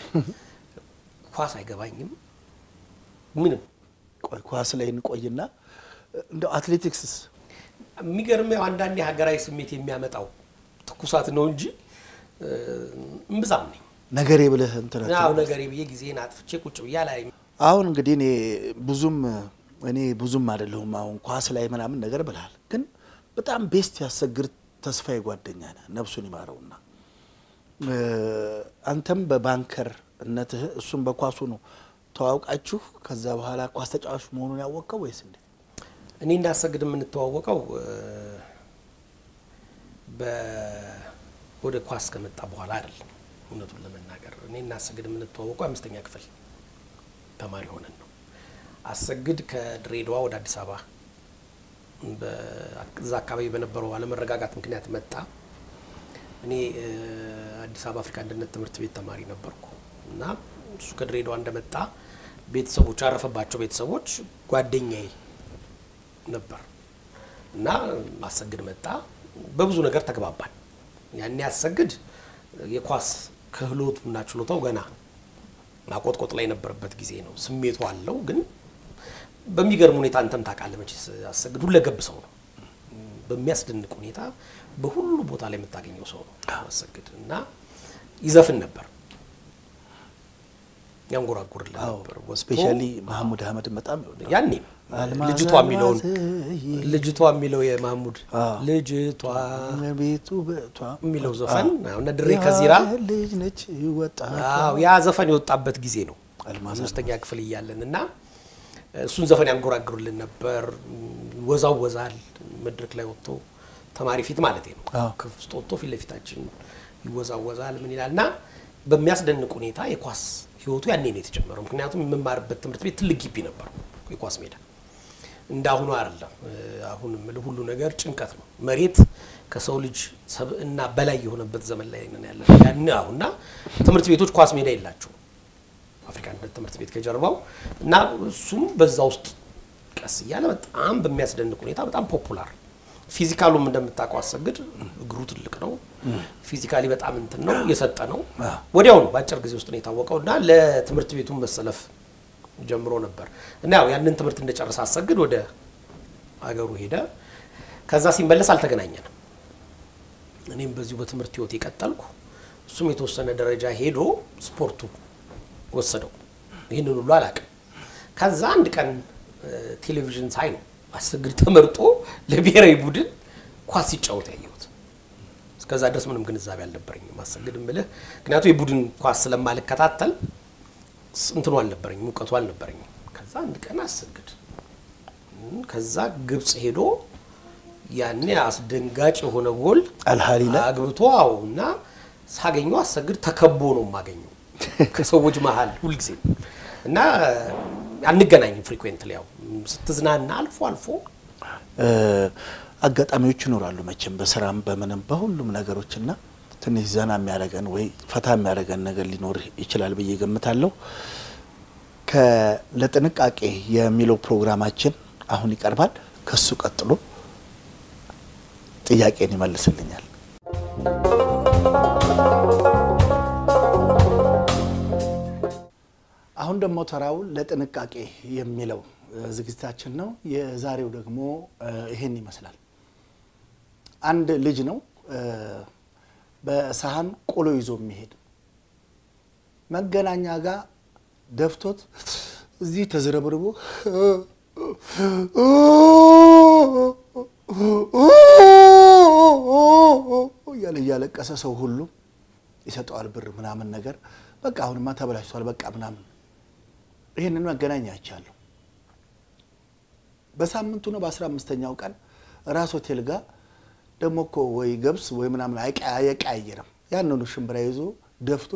S2: ኳስ አይገባኝም ምንም
S1: ቆይ ኳስ ላይ እንቆይና እንደው አትሌቲክስስ
S2: የሚገርመው አንዳንድ የሀገራዊ ስሜት የሚያመጣው ትኩሳት ነው እንጂ እ፣ እምብዛም ነኝ
S1: ነገሬ ብለህ እንትን
S2: ያው ነገሬ ብዬ ጊዜን አጥፍቼ ቁጭ ብያ ላይ
S1: አሁን እንግዲህ እኔ ብዙም እኔ ብዙም አይደለሁም አሁን ኳስ ላይ ምናምን ነገር ብልሃል፣ ግን በጣም ቤስት ያሰግር ተስፋዬ ጓደኛ ነህ፣ ነፍሱን ይማረውና እ፣ አንተም በባንከር እነትህ እሱም በኳሱ ነው ተዋውቃችሁ ከዛ በኋላ ኳስ ተጫዋች መሆኑን ያወቀው ወይስ እንዴ?
S2: እኔ እንዳሰግድ የምንተዋወቀው ወደ ኳስ ከመጣ በኋላ አይደለም። እውነቱን ለመናገር እኔ እናሰግድ የምንተዋወቀው አምስተኛ ክፍል ተማሪ ሆነን ነው። አሰግድ ከድሬዳዋ ወደ አዲስ አበባ በዛ አካባቢ በነበረው አለመረጋጋት ምክንያት መጣ። እኔ አዲስ አበባ አፍሪካ አንድነት ትምህርት ቤት ተማሪ ነበርኩ እና እሱ ከድሬዳዋ እንደመጣ ቤተሰቦች ያረፈባቸው ቤተሰቦች ጓደኛዬ ነበር እና አሰግድ መጣ። በብዙ ነገር ተግባባን። ያኔ አሰግድ የኳስ ክህሎቱና ችሎታው ገና ማቆጥቆጥ ላይ የነበረበት ጊዜ ነው። ስሜቱ አለው ግን በሚገርም ሁኔታ አንተም ታውቃለህ መቼስ አሰግድ ሁለገብ ሰው ነው። በሚያስደንቅ ሁኔታ በሁሉ ቦታ ላይ የምታገኘው ሰው ነው አሰግድ እና ይዘፍን ነበር፣ ያንጎራጉርልን ነበር።
S1: ስፔሻሊ መሐሙድ አህመድን በጣም ይወዳል።
S2: ያኔም ልጅቷ የሚለውን ልጅቷ የሚለው የማህሙድ ልጅቷ
S1: ቤቱ በቷ
S2: የሚለው ዘፈን እነ ድሬ ከዚራ
S1: ልጅ ነች ወጣት
S2: አዎ ያ ዘፈን የወጣበት ጊዜ ነው አምስተኛ ክፍል እያለን እና እሱን ዘፈን ያንጎራግሩልን ነበር። ወዛወዛል መድረክ ላይ ወጥቶ ተማሪ ፊት ማለት ነው። ክፍል ውስጥ ወጥቶ ፊት ለፊታችን ይወዛወዛል ምን ይላል እና በሚያስደንቅ ሁኔታ የኳስ ህይወቱ ያኔ ነው የተጀመረው። ምክንያቱም የምማርበት ትምህርት ቤት ትልቅ ግቢ ነበር፣ የኳስ ሜዳ እንደ አሁኑ አይደለም። አሁን የምልህ ሁሉ ነገር ጭንቀት ነው። መሬት ከሰው ልጅ ሰብእና በላይ የሆነበት ዘመን ላይ ነን ያለ ያን አሁንና ትምህርት ቤቶች ኳስ ሜዳ የላቸውም። አፍሪካ አንድነት ትምህርት ቤት ከጀርባው እና እሱም በዛ ውስጥ ቀስ እያለ በጣም በሚያስደንቅ ሁኔታ በጣም ፖፑላር ፊዚካሉም እንደምታውቀው አሰግድ እግሩ ትልቅ ነው። ፊዚካሊ በጣም እንትን ነው የሰጠ ነው። ወዲያው ነው በአጭር ጊዜ ውስጥ ነው የታወቀው እና ለትምህርት ቤቱን መሰለፍ ጀምሮ ነበር እና ያው ያንን ትምህርት እንደጨረሰ አሰግድ ወደ አገሩ ሄደ። ከዛ ሲመለስ አልተገናኘንም። እኔም በዚሁ በትምህርት ህይወት የቀጠልኩ እሱም የተወሰነ ደረጃ ሄዶ ስፖርቱ ወሰደው። ይህንን ሁሉ አላውቅም። ከዛ አንድ ቀን ቴሌቪዥን ሳይ ነው አሰግድ ተመርጦ ለብሔራዊ ቡድን ኳስ ሲጫወት ያየሁት። እስከዛ ድረስ ምንም ግንዛቤ አልነበረኝም። አሰግድ ምልህ ምክንያቱም የቡድን ኳስ ስለማልከታተል እንትኑ አልነበረኝም፣ እውቀቱ አልነበረኝም። ከዛ አንድ ቀን አሰግድ ከዛ ግብፅ ሄዶ ያኔ አስደንጋጭ የሆነ ጎል
S1: አልሃሊ ላይ
S2: አግብቶ አዎ እና ሳገኘው አሰግድ ተከቦ ነው የማገኘው ከሰዎች መሀል ሁልጊዜ እና አንገናኝም ፍሪኩዌንት ያው ስትዝናና አልፎ አልፎ
S1: አጋጣሚዎች ይኖራሉ መቼም በስራም በምንም በሁሉም ነገሮች እና ትንሽ ዘና የሚያደርገን ወይ ፈታ የሚያደርገን ነገር ሊኖር ይችላል ብዬ ገምታለሁ። ለጥንቃቄ የሚለው ፕሮግራማችን አሁን ይቀርባል። ከሱ ቀጥሎ ጥያቄን ይመልስልኛል። አሁን ደግሞ ተራው ለጥንቃቄ የሚለው ዝግጅታችን ነው። የዛሬው ደግሞ ይሄን ይመስላል። አንድ ልጅ ነው በሰሃን ቆሎ ይዞ የሚሄድ መገናኛ ጋር ደፍቶት እዚህ ተዝረብርቦ እያለ እያለቀሰ ሰው ሁሉ ይሰጠዋል ብር ምናምን ነገር በቃ አሁንማ ተበላሽቷል በቃ ምናምን ይህንን መገናኛ አይቻለሁ። በሳምንቱ ነው በአስራ አምስተኛው ቀን ራስ ሆቴል ጋር ደግሞ እኮ ወይ ገብስ ወይ ምናምን አይቀያየርም። ያንኑ ሽምብራ ይዞ ደፍቶ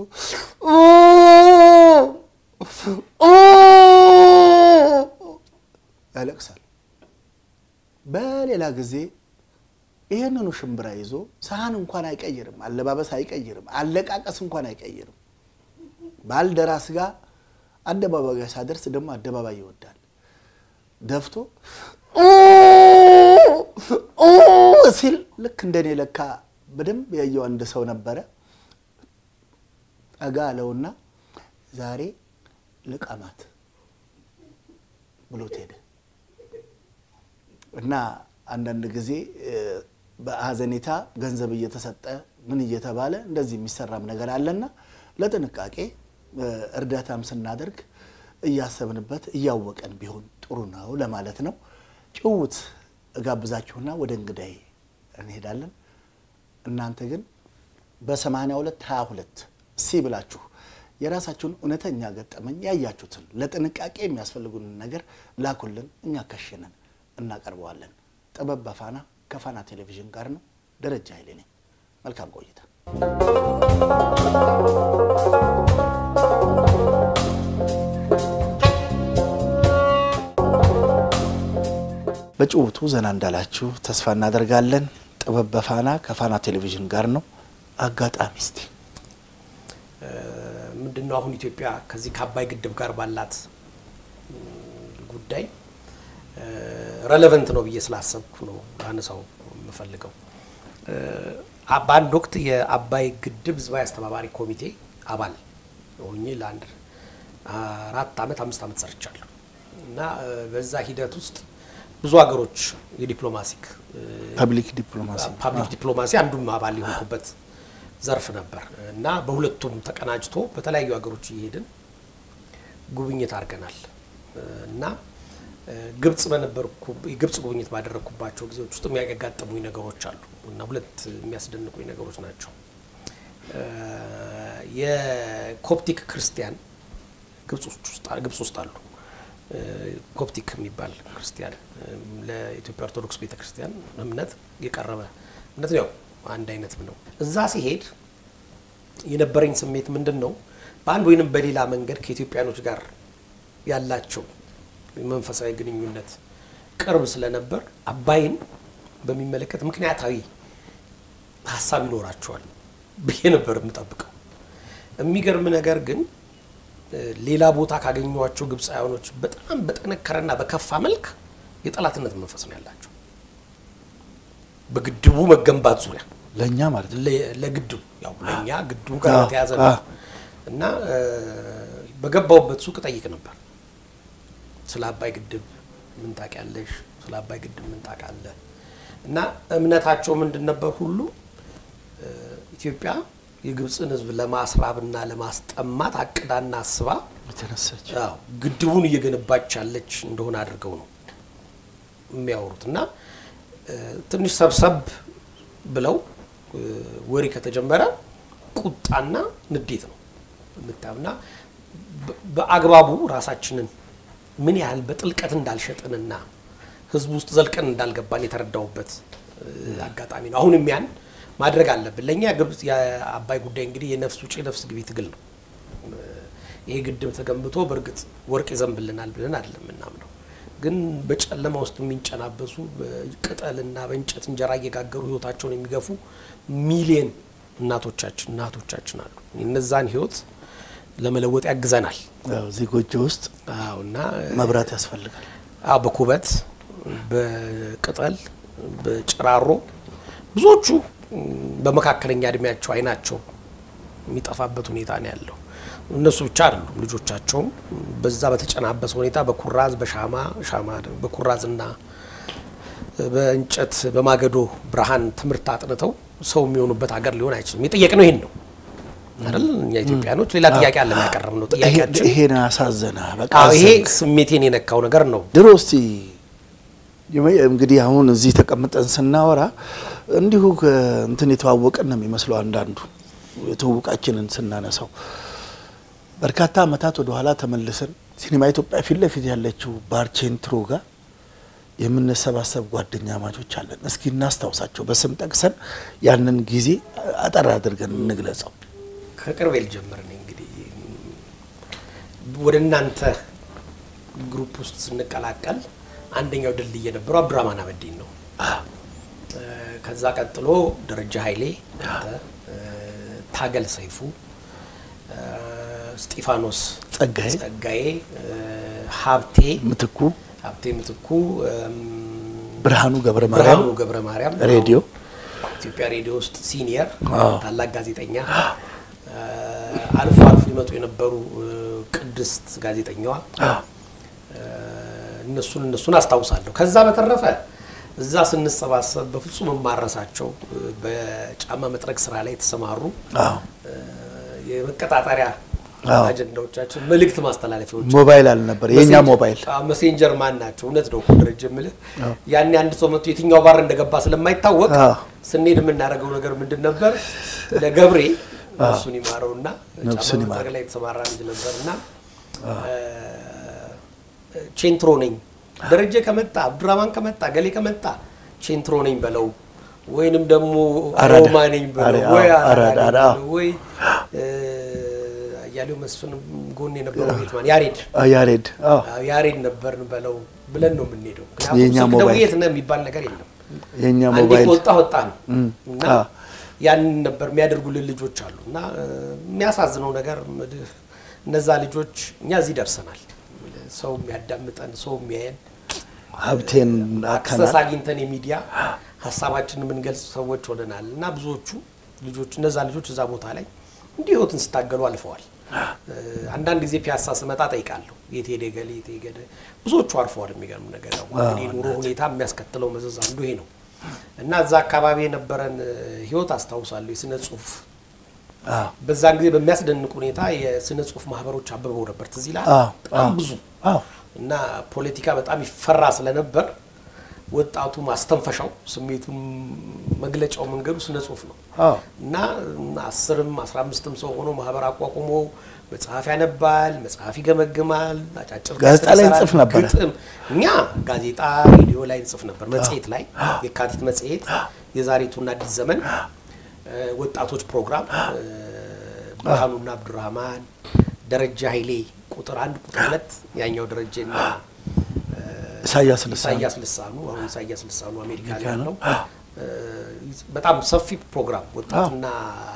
S1: ያለቅሳል። በሌላ ጊዜ ይህንኑ ሽምብራ ይዞ ሰሃን እንኳን አይቀይርም፣ አለባበስ አይቀይርም፣ አለቃቀስ እንኳን አይቀይርም። ባልደራስ ጋር አደባባይ ጋር ሳደርስ ደግሞ አደባባይ ይወዳል። ደፍቶ ሲል ልክ እንደኔ ለካ በደንብ ያየው አንድ ሰው ነበረ። ጠጋ አለውና ዛሬ ልቀማት ብሎት ሄደ እና አንዳንድ ጊዜ በሀዘኔታ ገንዘብ እየተሰጠ ምን እየተባለ እንደዚህ የሚሰራም ነገር አለና ለጥንቃቄ እርዳታም ስናደርግ እያሰብንበት እያወቀን ቢሆን ጥሩ ነው ለማለት ነው። ጭውውት እጋብዛችሁና ወደ እንግዳይ እንሄዳለን። እናንተ ግን በ82 22 ሲ ብላችሁ የራሳችሁን እውነተኛ ገጠመኝ ያያችሁትን ለጥንቃቄ የሚያስፈልጉን ነገር ላኩልን። እኛ ከሽነን እናቀርበዋለን። ጥበብ በፋና ከፋና ቴሌቪዥን ጋር ነው። ደረጃ ኃይሌ ነኝ። መልካም ቆይታ። በጭውቱ ዘና እንዳላችሁ ተስፋ እናደርጋለን። ጥበብ በፋና ከፋና ቴሌቪዥን ጋር ነው። አጋጣሚ እስቲ
S2: ምንድን ነው አሁን ኢትዮጵያ ከዚህ ከአባይ ግድብ ጋር ባላት ጉዳይ ረሌቨንት ነው ብዬ ስላሰብኩ ነው አነሳው የምፈልገው። በአንድ ወቅት የአባይ ግድብ ህዝባዊ አስተባባሪ ኮሚቴ አባል ሆኜ ለአንድ አራት አመት አምስት አመት ሰርቻለሁ እና በዛ ሂደት ውስጥ ብዙ ሀገሮች የዲፕሎማሲክ
S1: ፐብሊክ ዲፕሎማሲ
S2: ፓብሊክ ዲፕሎማሲ አንዱም አባል የሆንኩበት ዘርፍ ነበር እና በሁለቱም ተቀናጅቶ በተለያዩ ሀገሮች እየሄድን ጉብኝት አድርገናል እና ግብጽ በነበርኩ የግብጽ ጉብኝት ባደረግኩባቸው ጊዜዎች ውስጥ የሚያጋጠሙኝ ነገሮች አሉ እና ሁለት የሚያስደንቁኝ ነገሮች ናቸው። የኮፕቲክ ክርስቲያን ግብጽ ውስጥ አሉ። ኮፕቲክ የሚባል ክርስቲያን ለኢትዮጵያ ኦርቶዶክስ ቤተ ክርስቲያን እምነት የቀረበ እምነት ነው። አንድ አይነት ነው። እዛ ሲሄድ የነበረኝ ስሜት ምንድን ነው? በአንድ ወይንም በሌላ መንገድ ከኢትዮጵያኖች ጋር ያላቸው መንፈሳዊ ግንኙነት ቅርብ ስለነበር አባይን በሚመለከት ምክንያታዊ ሀሳብ ይኖራቸዋል ብዬ ነበር የምጠብቀው። የሚገርም ነገር ግን ሌላ ቦታ ካገኟቸው ግብፃውያኖች በጣም በጠነከረና በከፋ መልክ የጠላትነት መንፈስ ነው ያላቸው በግድቡ መገንባት ዙሪያ
S1: ለእኛ ማለት ነው።
S2: ለግድቡ ያው ለእኛ ግድቡ ጋር የተያዘ ነው እና በገባውበት ሱቅ ጠይቅ ነበር ስለ አባይ ግድብ ምን ታውቂያለሽ? ስለ አባይ ግድብ ምን ታውቃለህ? እና እምነታቸው ምንድን ነበር? ሁሉ ኢትዮጵያ የግብፅን ሕዝብ ለማስራብና ለማስጠማት አቅዳና አስባ
S1: የተነሳች
S2: ግድቡን እየገነባች ያለች እንደሆነ አድርገው ነው የሚያወሩት እና ትንሽ ሰብሰብ ብለው ወሬ ከተጀመረ ቁጣና ንዴት ነው የምታዩና በአግባቡ ራሳችንን ምን ያህል በጥልቀት እንዳልሸጥንና ህዝቡ ውስጥ ዘልቀን እንዳልገባን የተረዳውበት አጋጣሚ ነው። አሁንም ያን ማድረግ አለብን። ለእኛ ግብጽ የአባይ ጉዳይ እንግዲህ የነፍስ ውጭ የነፍስ ግቢ ትግል ነው። ይሄ ግድብ ተገንብቶ በእርግጥ ወርቅ ይዘንብልናል ብለን አይደለም የምናምነው። ግን በጨለማ ውስጥ የሚንጨናበሱ በቅጠልና በእንጨት እንጀራ እየጋገሩ ህይወታቸውን የሚገፉ ሚሊየን እናቶቻችን እናቶቻችን አሉ። እነዛን ህይወት ለመለወጥ ያግዘናል።
S1: እዚህ ጎጆ ውስጥ
S2: አዎ እና
S1: መብራት ያስፈልጋል።
S2: አዎ በኩበት በቅጠል በጭራሮ ብዙዎቹ በመካከለኛ እድሜያቸው አይናቸው የሚጠፋበት ሁኔታ ነው ያለው። እነሱ ብቻ አይደሉም፣ ልጆቻቸውም በዛ በተጨናበሰ ሁኔታ በኩራዝ በሻማ ሻማ በኩራዝና በእንጨት በማገዶ ብርሃን ትምህርት አጥንተው ሰው የሚሆኑበት ሀገር ሊሆን አይችልም። የጠየቅነው ይሄን ነው አይደል? እኛ ኢትዮጵያኖች ሌላ ጥያቄ አለ ያቀረብ ነው ጥያቄያችን
S1: ይሄን አሳዘነ። በቃ
S2: አዎ፣ ይሄ
S1: አዘንክ።
S2: ስሜቴን የነካው ነገር ነው።
S1: ድሮ እስቲ የመ- እንግዲህ አሁን እዚህ ተቀምጠን ስናወራ እንዲሁ እንትን የተዋወቀን ነው የሚመስለው። አንዳንዱ የትውውቃችንን ስናነሳው በርካታ ዓመታት ወደኋላ ተመልሰን ሲኒማ ኢትዮጵያ ፊት ለፊት ያለችው ባርቼንትሮ ጋር የምንሰባሰብ ጓደኛ ማቾች አለን። እስኪ እናስታውሳቸው በስም ጠቅሰን ያንን ጊዜ አጠር አድርገን እንግለጸው።
S2: ከቅርብ ልጀምር እኔ እንግዲህ ወደ እናንተ ግሩፕ ውስጥ ስንቀላቀል አንደኛው ድልድይ የነበረው አብዱራማን አበዲን ነው። እ፣ ከዛ ቀጥሎ ደረጃ ኃይሌ፣ አንተ፣ እ፣ ታገል ሰይፉ፣ እ፣ እስጢፋኖስ
S1: ጸጋዬ
S2: ጸጋዬ፣ እ፣ ሀብቴ
S1: ምትኩ፣
S2: ሀብቴ ምትኩ፣ እም፣
S1: ብርሃኑ ገብረ ማርያም
S2: ብርሃኑ ገብረ ማርያም
S1: ሬዲዮ
S2: ኢትዮጵያ ሬዲዮ ውስጥ ሲኒየር
S1: አዎ።
S2: ታላቅ ጋዜጠኛ እ፣ አልፎ አልፎ ይመጡ የነበሩ እ፣ ቅድስት ጋዜጠኛዋ እ፣ እነሱን እነሱን አስታውሳለሁ። ከዛ በተረፈ እዛ ስንሰባሰብ በፍጹም የማረሳቸው እ፣ በጫማ መጥረግ ስራ ላይ የተሰማሩ
S1: አዎ
S2: እ፣ የመቀጣጠሪያ
S1: አዎ።
S2: አጀንዳዎቻችን መልእክት ማስተላለፊያዎች
S1: ሞባይል አልነበር የእኛ ሞባይል
S2: አዎ፣ መሴንጀር ማን ናቸው? እውነት ነው እኮ ደረጀ የምልህ ያኔ አንድ ሰው መጥቶ የትኛው ባር እንደገባ ስለማይታወቅ
S1: አዎ።
S2: ስንሄድ የምናደርገው ነገር ምንድን ነበር? ለገብሬ ነፍሱን ይማረውና
S1: ነፍሱን
S2: ጫማ
S1: ይማረው።
S2: መጥረግ ላይ የተሰማራ ልጅ ነበርና ቼንትሮ ነኝ ደረጀ ከመጣ አብዱራማን ከመጣ ገሌ ከመጣ ቼንትሮ ነኝ በለው ወይንም ደግሞ
S1: አራዳ።
S2: ሮማ ነኝ በለው
S1: አሬ-
S2: ወይ
S1: አዎ፣
S2: አራዳ
S1: አራዳ፣
S2: ነኝ
S1: አዎ።
S2: በለው ወይ እ፣ አያሌው መስፍን ጎን የነበረው ቤትማን ያሬድ
S1: አ፣ ያሬድ አዎ፣
S2: አዎ፣ ያሬድ ነበርን በለው ብለን ነው የምንሄደው። ምክንያቱም
S1: የእኛ
S2: ስልክ
S1: ሞባይል።
S2: ደውዬ የት ነህ የሚባል ነገር የለም።
S1: የእኛ
S2: አንዴ
S1: ሞባይል
S2: ከወጣ ወጣ ነው
S1: እም፣
S2: እና
S1: አዎ።
S2: ያንን ነበር የሚያደርጉልን ልጆች አሉ እና እ፣ የሚያሳዝነው ነገር ምልህ እነዛ ልጆች እኛ እዚህ ደርሰናል። ምልህ ሰው የሚያዳምጠን ሰው የሚያየን
S1: ሀብቴን
S2: አክሰስ
S1: አካናል
S2: አግኝተን የሚዲያ ሀሳባችንን የምንገልጽ ሰዎች ሆነናል እና ብዙዎቹ ልጆች እነዛ ልጆች እዛ ቦታ ላይ እንዲህ ህይወትን ስታገሉ አልፈዋል። እ፣ አንዳንድ ጊዜ ፒያሳ ስመጣ ጠይቃለሁ የት ሄደ ገሌ የት ሄደ ብዙዎቹ አርፈዋል። የሚገርም ነገር ያው እንግዲህ ኑሮ ሁኔታ የሚያስከትለው መዘዝ አንዱ ይሄ ነው እና እዛ አካባቢ የነበረን እ፣ ህይወት አስታውሳለሁ። የስነ ጽሁፍ
S1: አዎ፣
S2: በዛን ጊዜ በሚያስደንቅ ሁኔታ የስነ ጽሁፍ ማህበሮች አብበው ነበር። ትዝ ይልሃል?
S1: አዎ፣
S2: በጣም
S1: አዎ።
S2: ብዙ
S1: አዎ፣
S2: እና ፖለቲካ በጣም ይፈራ ስለነበር ወጣቱ ማስተንፈሻው ስሜቱን መግለጫው መንገዱ ስነ ጽሁፍ ነው
S1: አዎ።
S2: እና አስርም አስራ አምስትም ሰው ሆኖ ማህበር አቋቁሞ መጽሐፍ ያነባል፣ መጽሐፍ ይገመግማል፣ አጫጭር
S1: ጋዜጣ ላይ
S2: ይሰራል፣
S1: እንጽፍ ነበረ።
S2: ግጥም እኛ ጋዜጣ ሬዲዮ ላይ እንጽፍ ነበር። መጽሔት ላይ የካቲት መጽሔት፣ የዛሬቱና አዲስ ዘመን እ፣ ወጣቶች ፕሮግራም እ፣ ብርሃኑና አብዱራህማን፣ ደረጃ ኃይሌ ቁጥር አንድ ቁጥር ሁለት ያኛው ደረጀና
S1: ኢሳያስ ልሳን
S2: ኢሳያስ ልሳኑ አሁን ኢሳያስ ልሳኑ አሜሪካ ላይ ያለው እ፣ በጣም ሰፊ ፕሮግራም ወጣቱና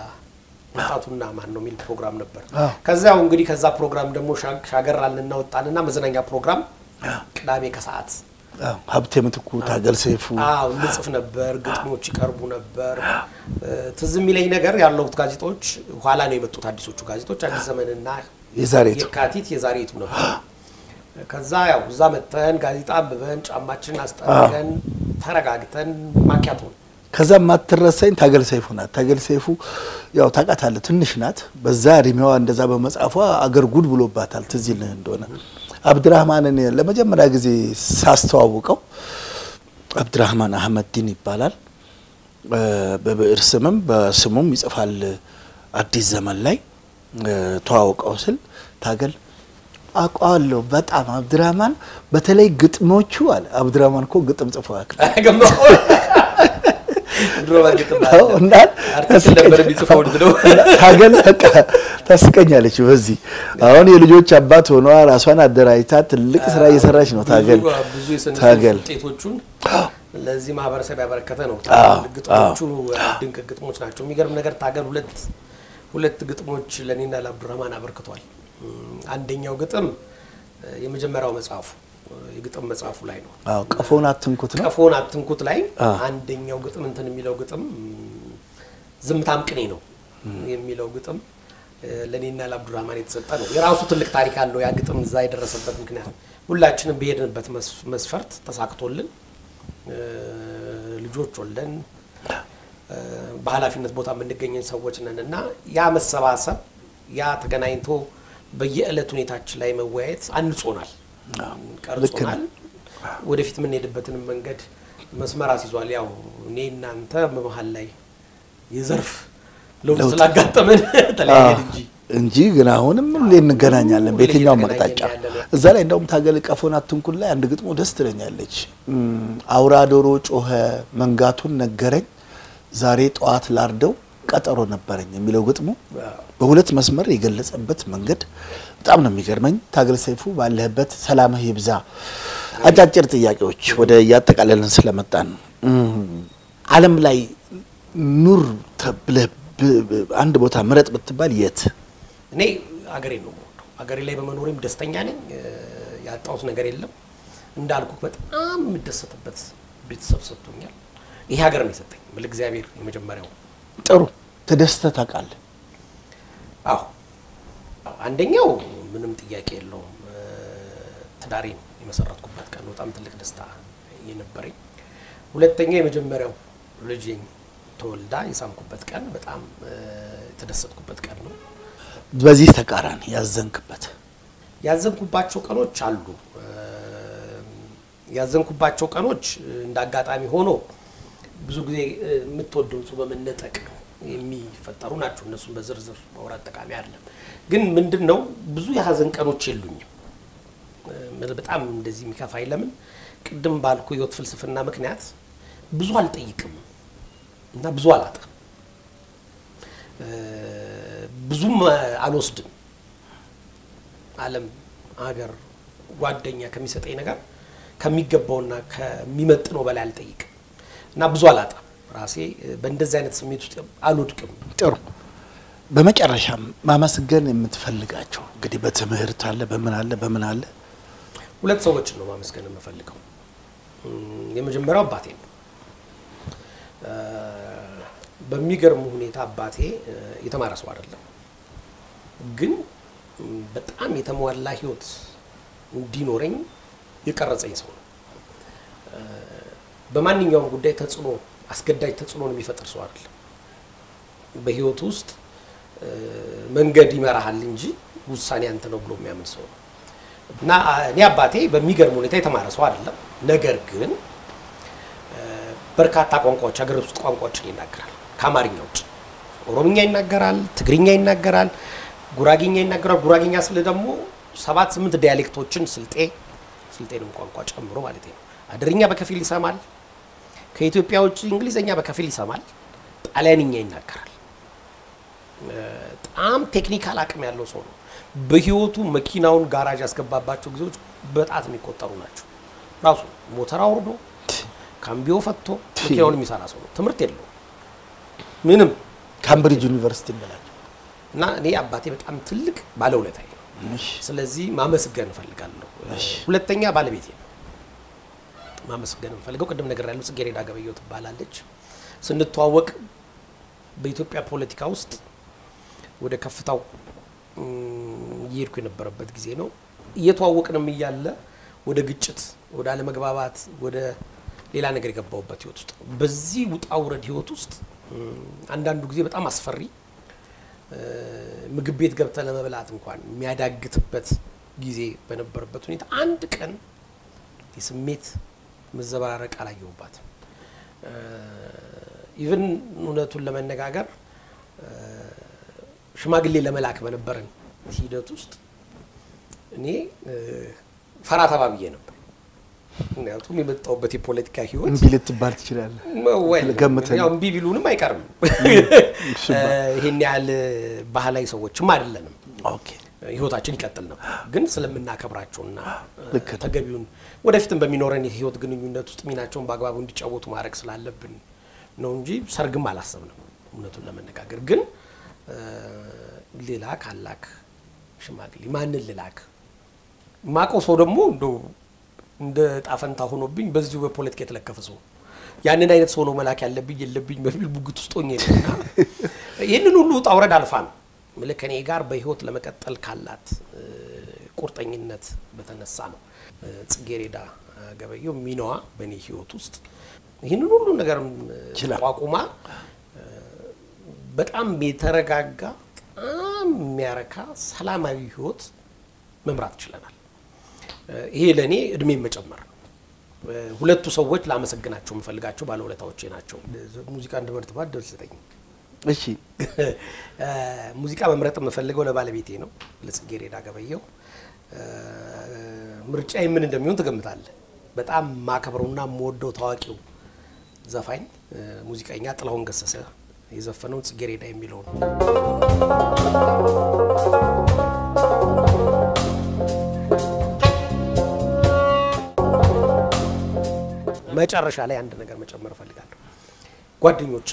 S2: ወጣቱና ማን ነው የሚል ፕሮግራም ነበር።
S1: አዎ።
S2: ከዚያው እንግዲህ ከዛ ፕሮግራም ደግሞ ሻግ- ሻገር አልንና ወጣንና መዝናኛ ፕሮግራም ቅዳሜ ከሰዓት
S1: አዎ፣ ሀብቴ ምትኩ፣ ታገል ሰይፉ
S2: አዎ እንጽፍ ነበር። ግጥሞች ይቀርቡ ነበር። እ፣ ትዝ የሚለኝ ነገር ያለሁት ጋዜጦች ኋላ ነው የመጡት አዲሶቹ ጋዜጦች አዲስ ዘመንና
S1: የዛሬቱ
S2: የካቲት የዛሬቱ ነበር። ከዛ ያው እዛ መጥተን ጋዜጣ አንብበን ጫማችንን አስጠርገን ተረጋግተን ማኪያቶ ነው
S1: ከዛ የማትረሳኝ ታገል ሰይፉ ናት። ታገል ሰይፉ ያው ታውቃታለህ፣ ትንሽ ናት። በዛ እድሜዋ እንደዛ በመጻፏ አገር ጉድ ብሎባታል። ትዝ ይልህ እንደሆነ አብድራህማንን ለመጀመሪያ ጊዜ ሳስተዋውቀው አብድራህማን አህመድ ዲን ይባላል። እ፣ በብዕር ስምም በስሙም ይጽፋል። አዲስ ዘመን ላይ እ፣ ተዋውቀው ስል ታገል አውቀዋለሁ በጣም አብድራህማን፣ በተለይ ግጥሞቹ አለ። አብድራህማን እኮ ግጥም ጽፎ ያውቃል።
S2: ገባሁ። ድሮ በግጥም
S1: አዎ፣ እና
S2: አርቲክል ነበር የሚጽፈው ነው።
S1: ታገል በቃ ታስቀኛለች። በዚህ አሁን የልጆች አባት ሆኗ ራሷን አደራጅታ ትልቅ ስራ እየሰራች ነው። ታገል
S2: ብዙ- ብዙ የስነ ጽሁፍ
S1: ታገል
S2: ውጤቶቹን ለዚህ ማህበረሰብ ያበረከተ ነው።
S1: አዎ፣
S2: ግጥሞቹ ድንቅ ግጥሞች ናቸው። የሚገርም ነገር ታገል ሁለት ሁለት ግጥሞች ለእኔና ለአብዱረህማን አበርክቷል። እም፣ አንደኛው ግጥም እ፣ የመጀመሪያው መጽሐፉ እ፣ የግጥም መጽሐፉ ላይ ነው።
S1: አዎ፣ ቀፎን አትንኩት ነው።
S2: ቀፎን አትንኩት ላይ
S1: አዎ።
S2: አንደኛው ግጥም እንትን የሚለው ግጥም እም፣ ዝምታም ቅኔ ነው የሚለው ግጥም እ፣ ለእኔና ለአብዱራህማን የተሰጠ ነው። የራሱ ትልቅ ታሪክ አለው ያ ግጥም እዛ የደረሰበት ምክንያት ሁላችንም በሄድንበት መስ- መስፈርት ተሳክቶልን እ፣ ልጆች ወልደን እ፣ በኃላፊነት ቦታ የምንገኘን ሰዎች ነን እና ያ መሰባሰብ ያ ተገናኝቶ በየዕለት ሁኔታችን ላይ መወያየት አንጾናል፣ ቀርጾናል። ወደፊት የምንሄድበትንም መንገድ መስመር አስይዟል። ያው እኔ እናንተ በመሀል ላይ የዘርፍ ለውጥ ስላጋጠመን ተለያየን እንጂ
S1: እንጂ ግን አሁንም ሁሌ እንገናኛለን
S2: ሁሌ
S1: በየትኛውም
S2: እየተገናኘን
S1: አቅጣጫ።
S2: ያለነው።
S1: እዛ ላይ እንደውም ታገል ቀፎን አትንኩት ላይ አንድ ግጥሞ ደስ ትለኛለች። እም፣ አውራ ዶሮ ጮኸ መንጋቱን ነገረኝ ዛሬ ጠዋት ላርደው ቀጠሮ ነበረኝ የሚለው ግጥሙ በሁለት መስመር የገለጸበት መንገድ በጣም ነው የሚገርመኝ። ታገል ሰይፉ ባለህበት ሰላምህ ይብዛ። አጫጭር ጥያቄዎች ወደ እያጠቃለልን ስለመጣን እም፣ ዓለም ላይ ኑር ተብለህ ብ- ብ- አንድ ቦታ ምረጥ ብትባል የት?
S2: እኔ አገሬ ነው የምወደው። አገሬ ላይ በመኖሬም ደስተኛ ነኝ። እ፣ ያጣሁት ነገር የለም። እንዳልኩ በጣም የምደሰትበት ቤተሰብ ሰጥቶኛል። ይሄ ሀገር ነው የሰጠኝ ብል እግዚአብሔር የመጀመሪያው
S1: ጥሩ ተደስተህ ታውቃለህ?
S2: አዎ አዎ፣ አንደኛው ምንም ጥያቄ የለውም እ፣ ትዳሬን የመሰረትኩበት ቀን ነው በጣም ትልቅ ደስታ የነበረኝ። ሁለተኛው የመጀመሪያው ልጄን ተወልዳ የሳምኩበት ቀን በጣም እ፣ የተደሰትኩበት ቀን ነው።
S1: በዚህ ተቃራኒ ያዘንክበት
S2: ያዘንኩባቸው ቀኖች አሉ። እ፣ ያዘንኩባቸው ቀኖች እ፣ እንደ አጋጣሚ ሆኖ ብዙ ጊዜ እ፣ የምትወደውን ሰው በመነጠቅ የሚፈጠሩ ናቸው። እነሱን በዝርዝር ማውራት ጠቃሚ አይደለም። ግን ምንድን ነው ብዙ የሀዘን ቀኖች የሉኝም። በጣም እንደዚህ የሚከፋኝ ለምን ቅድም ባልኩ ህይወት ፍልስፍና ምክንያት ብዙ አልጠይቅም እና ብዙ አላጣም፣ ብዙም አልወስድም። ዓለም ሀገር ጓደኛ ከሚሰጠኝ ነገር ከሚገባውና ከሚመጥነው በላይ አልጠይቅም እና ብዙ አላጣም። ራሴ በእንደዚህ አይነት ስሜት ውስጥ አልወድቅም።
S1: ጥሩ። በመጨረሻም ማመስገን የምትፈልጋቸው እንግዲህ በትምህርት አለ፣ በምን አለ፣ በምን አለ
S2: ሁለት ሰዎችን ነው ማመስገን የምፈልገው። የመጀመሪያው አባቴ ነው። በሚገርም ሁኔታ አባቴ የተማረ ሰው አይደለም፣ ግን በጣም የተሟላ ህይወት እንዲኖረኝ የቀረጸኝ ሰው ነው። በማንኛውም ጉዳይ ተጽዕኖ አስገዳጅ ተጽዕኖን የሚፈጥር ሰው አይደለም። በህይወት ውስጥ መንገድ ይመራሃል እንጂ ውሳኔ አንተ ነው ብሎ የሚያምን ሰው ነው እና እኔ አባቴ በሚገርም ሁኔታ የተማረ ሰው አይደለም። ነገር ግን በርካታ ቋንቋዎች ሀገር ውስጥ ቋንቋዎችን ይናገራል ከአማርኛ ውጭ። ኦሮምኛ ይናገራል፣ ትግርኛ ይናገራል፣ ጉራጌኛ ይናገራል። ጉራጌኛ ስል ደግሞ ሰባት ስምንት ዲያሌክቶችን ስልጤ ስልጤንም ቋንቋ ጨምሮ ማለት ነው። አድርኛ በከፊል ይሰማል። ከኢትዮጵያ ውጭ እንግሊዝኛ በከፊል ይሰማል። ጣሊያንኛ ይናገራል። በጣም ቴክኒካል አቅም ያለው ሰው ነው። በህይወቱ መኪናውን ጋራጅ ያስገባባቸው ጊዜዎች በጣት የሚቆጠሩ ናቸው። ራሱ ሞተር አውርዶ ካምቢዮ ፈቶ መኪናውን የሚሰራ ሰው ነው። ትምህርት የለውም ምንም።
S1: ካምብሪጅ ዩኒቨርሲቲ ይበላል
S2: እና እኔ አባቴ በጣም ትልቅ ባለውለታዬ ነው። ስለዚህ ማመስገን እፈልጋለሁ። ሁለተኛ ባለቤቴ ነው ማመስገን የምፈልገው። ቅድም ነገር ያለው ጽጌረዳ ገበየሁ ትባላለች። ስንተዋወቅ በኢትዮጵያ ፖለቲካ ውስጥ ወደ ከፍታው እየሄድኩ የነበረበት ጊዜ ነው። እየተዋወቅንም እያለ ወደ ግጭት፣ ወደ አለመግባባት፣ ወደ ሌላ ነገር የገባሁበት ህይወት ውስጥ በዚህ ውጣ ውረድ ህይወት ውስጥ አንዳንዱ ጊዜ በጣም አስፈሪ ምግብ ቤት ገብተ ለመብላት እንኳን የሚያዳግትበት ጊዜ በነበረበት ሁኔታ አንድ ቀን የስሜት መዘበራረቅ አላየሁባትም። ኢቭን እውነቱን ለመነጋገር ሽማግሌ ለመላክ በነበረን ሂደት ውስጥ እኔ ፈራ ተባብዬ ነበር። ምክንያቱም የመጣሁበት የፖለቲካ ህይወት
S1: እምቢ ልትባል ትችላለህ። ገምተህ
S2: ያው እምቢ ቢሉንም አይቀርም። ይሄን ያህል ባህላዊ ሰዎችም አይደለንም።
S1: ኦኬ
S2: ህይወታችን ይቀጥል ነበር። ግን ስለምናከብራቸውና
S1: ልክ ነው።
S2: ተገቢውን ወደፊትም በሚኖረን የህይወት ግንኙነት ውስጥ ሚናቸውን በአግባቡ እንዲጫወቱ ማድረግ ስላለብን ነው እንጂ ሰርግም አላሰብንም። እውነቱን ለመነጋገር ግን ሌላ ካላክ ሽማግሌ ማንን ልላክ? ማቀው ሰው ደግሞ እንደው እንደ ጣፈንታ ሆኖብኝ በዚሁ በፖለቲካ የተለከፈ ሰው ያንን አይነት ሰው ነው መላክ ያለብኝ የለብኝ በሚል ቡግት ውስጥ ሆኜ ነው እና ይህንን ሁሉ ውጣ ውረድ አልፋ ነው ምልክ ከኔ ጋር በህይወት ለመቀጠል ካላት ቁርጠኝነት በተነሳ ነው ጽጌረዳ ገበየሁ ሚናዋ በእኔ ህይወት ውስጥ ይህንን ሁሉ ነገር
S1: ይችላል።
S2: ቋቁማ በጣም የተረጋጋ በጣም የሚያረካ ሰላማዊ ህይወት መምራት ችለናል። ይሄ ለእኔ እድሜን መጨመር ነው። ሁለቱ ሰዎች ላመሰግናቸው የምፈልጋቸው ባለውለታዎቼ ናቸው። ሙዚቃ እንድመርጥ ባል ደስ ይለኝ።
S1: እሺ
S2: ሙዚቃ መምረጥ የምፈልገው ለባለቤቴ ነው፣ ለጽጌረዳ ገበየሁ። ምርጫ ምን እንደሚሆን ትገምታለህ? በጣም ማከብረውና የምወደው ታዋቂው ዘፋኝ ሙዚቀኛ ጥላሁን ገሰሰ የዘፈነው ጽጌረዳ የሚለው ነው። መጨረሻ ላይ አንድ ነገር መጨመር እፈልጋለሁ። ጓደኞቼ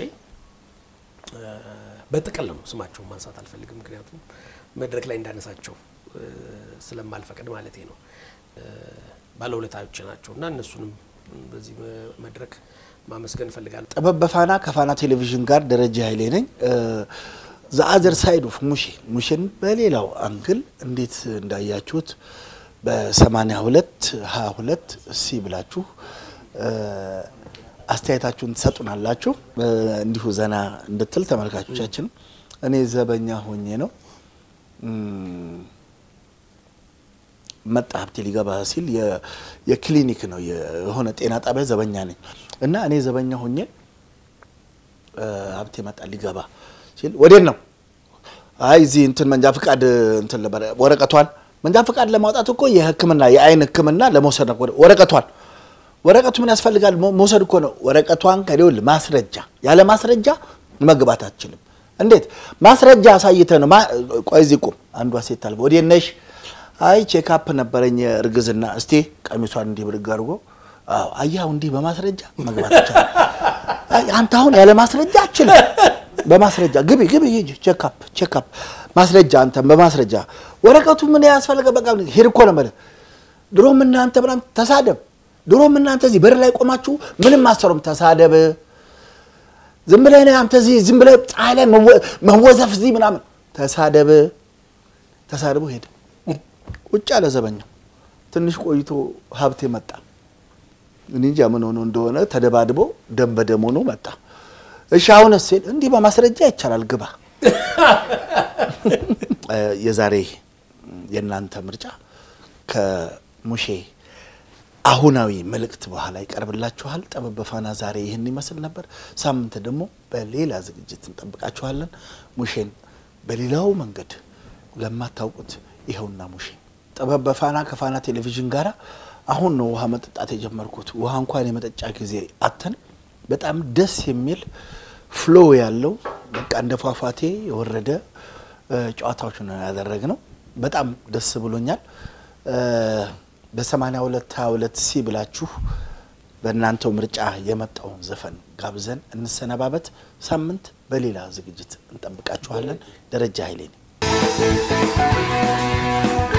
S2: በጥቅል ነው ስማቸውን ማንሳት አልፈልግም፣ ምክንያቱም መድረክ ላይ እንዳነሳቸው ስለማልፈቅድ ማለት ነው። ባለውለታዎች ናቸው እና እነሱንም በዚህ መድረክ ማመስገን እፈልጋለሁ።
S1: ጥበብ በፋና ከፋና ቴሌቪዥን ጋር ደረጃ ኃይሌ ነኝ። ዘአዘር ሳይድ ኦፍ ሙሼ ሙሼን በሌላው አንግል እንዴት እንዳያችሁት በ82 22 ሲ ብላችሁ አስተያየታችሁን ትሰጡናላችሁ። እንዲሁ ዘና እንድትል ተመልካቾቻችን። እኔ ዘበኛ ሆኜ ነው መጣ ሀብቴ ሊገባ ሲል የክሊኒክ ነው የሆነ ጤና ጣቢያ ዘበኛ ነኝ እና እኔ ዘበኛ ሆኜ ሀብቴ መጣ ሊገባ ሲል ወዴት ነው? አይ እዚህ እንትን መንጃ ፍቃድ እንትን ነበረ ወረቀቷን መንጃ ፍቃድ ለማውጣት እኮ የሕክምና የአይን ሕክምና ለመውሰድ ነው ወረቀቷን ወረቀቱ ምን ያስፈልጋል? መውሰድ እኮ ነው። ወረቀቷን ከሌውል ማስረጃ ያለ ማስረጃ መግባት አትችልም። እንዴት ማስረጃ አሳይተ ነው? ቆይ እዚህ ቁም። አንዷ ሴት አልበ ወዴት ነሽ? አይ ቼክአፕ ነበረኝ እርግዝና። እስቲ ቀሚሷን እንዲህ ብድግ አድርጎ አዎ፣ አያው እንዲህ በማስረጃ መግባት ይቻላል። አንተ አሁን ያለ ማስረጃ አችልም። በማስረጃ ግቢ ግቢ ሂጂ ቼክአፕ ቼክአፕ ማስረጃ አንተ በማስረጃ ወረቀቱ ምን ያስፈልገ? በቃ ሄድ እኮ ነው ማለት ድሮም እናንተ ምናምን ተሳደብ ድሮም እናንተ እዚህ በር ላይ ቆማችሁ ምንም አሰሩም ተሳደብ። ዝም ብለህ ነህ አንተ እዚህ ዝም ብለህ ፀሐይ ላይ መወዘፍ እዚህ ምናምን ተሳደብ። ተሳድቦ ሄደ። ቁጭ ያለ ዘበኛው ትንሽ ቆይቶ ሀብቴ መጣ። እኔ እንጃ ምን ሆኖ እንደሆነ ተደባድቦ ደም በደም ሆኖ መጣ። እሺ አሁንስ ሲል እንዲህ በማስረጃ ይቻላል ግባ። የዛሬ የእናንተ ምርጫ ከሙሼ አሁናዊ መልእክት በኋላ ይቀርብላችኋል። ጥበብ በፋና ዛሬ ይህን ይመስል ነበር። ሳምንት ደግሞ በሌላ ዝግጅት እንጠብቃችኋለን። ሙሼን በሌላው መንገድ ለማታውቁት ይኸውና ሙሼ ጥበብ በፋና ከፋና ቴሌቪዥን ጋር አሁን ነው ውሃ መጠጣት የጀመርኩት። ውሃ እንኳን የመጠጫ ጊዜ አተን በጣም ደስ የሚል ፍሎ ያለው በቃ እንደ ፏፏቴ የወረደ ጨዋታዎች ነው ያደረግነው። በጣም ደስ ብሎኛል። በ82 22 ሲ ብላችሁ በእናንተው ምርጫ የመጣውን ዘፈን ጋብዘን እንሰነባበት። ሳምንት በሌላ ዝግጅት እንጠብቃችኋለን። ደረጃ ኃይሌ ነኝ።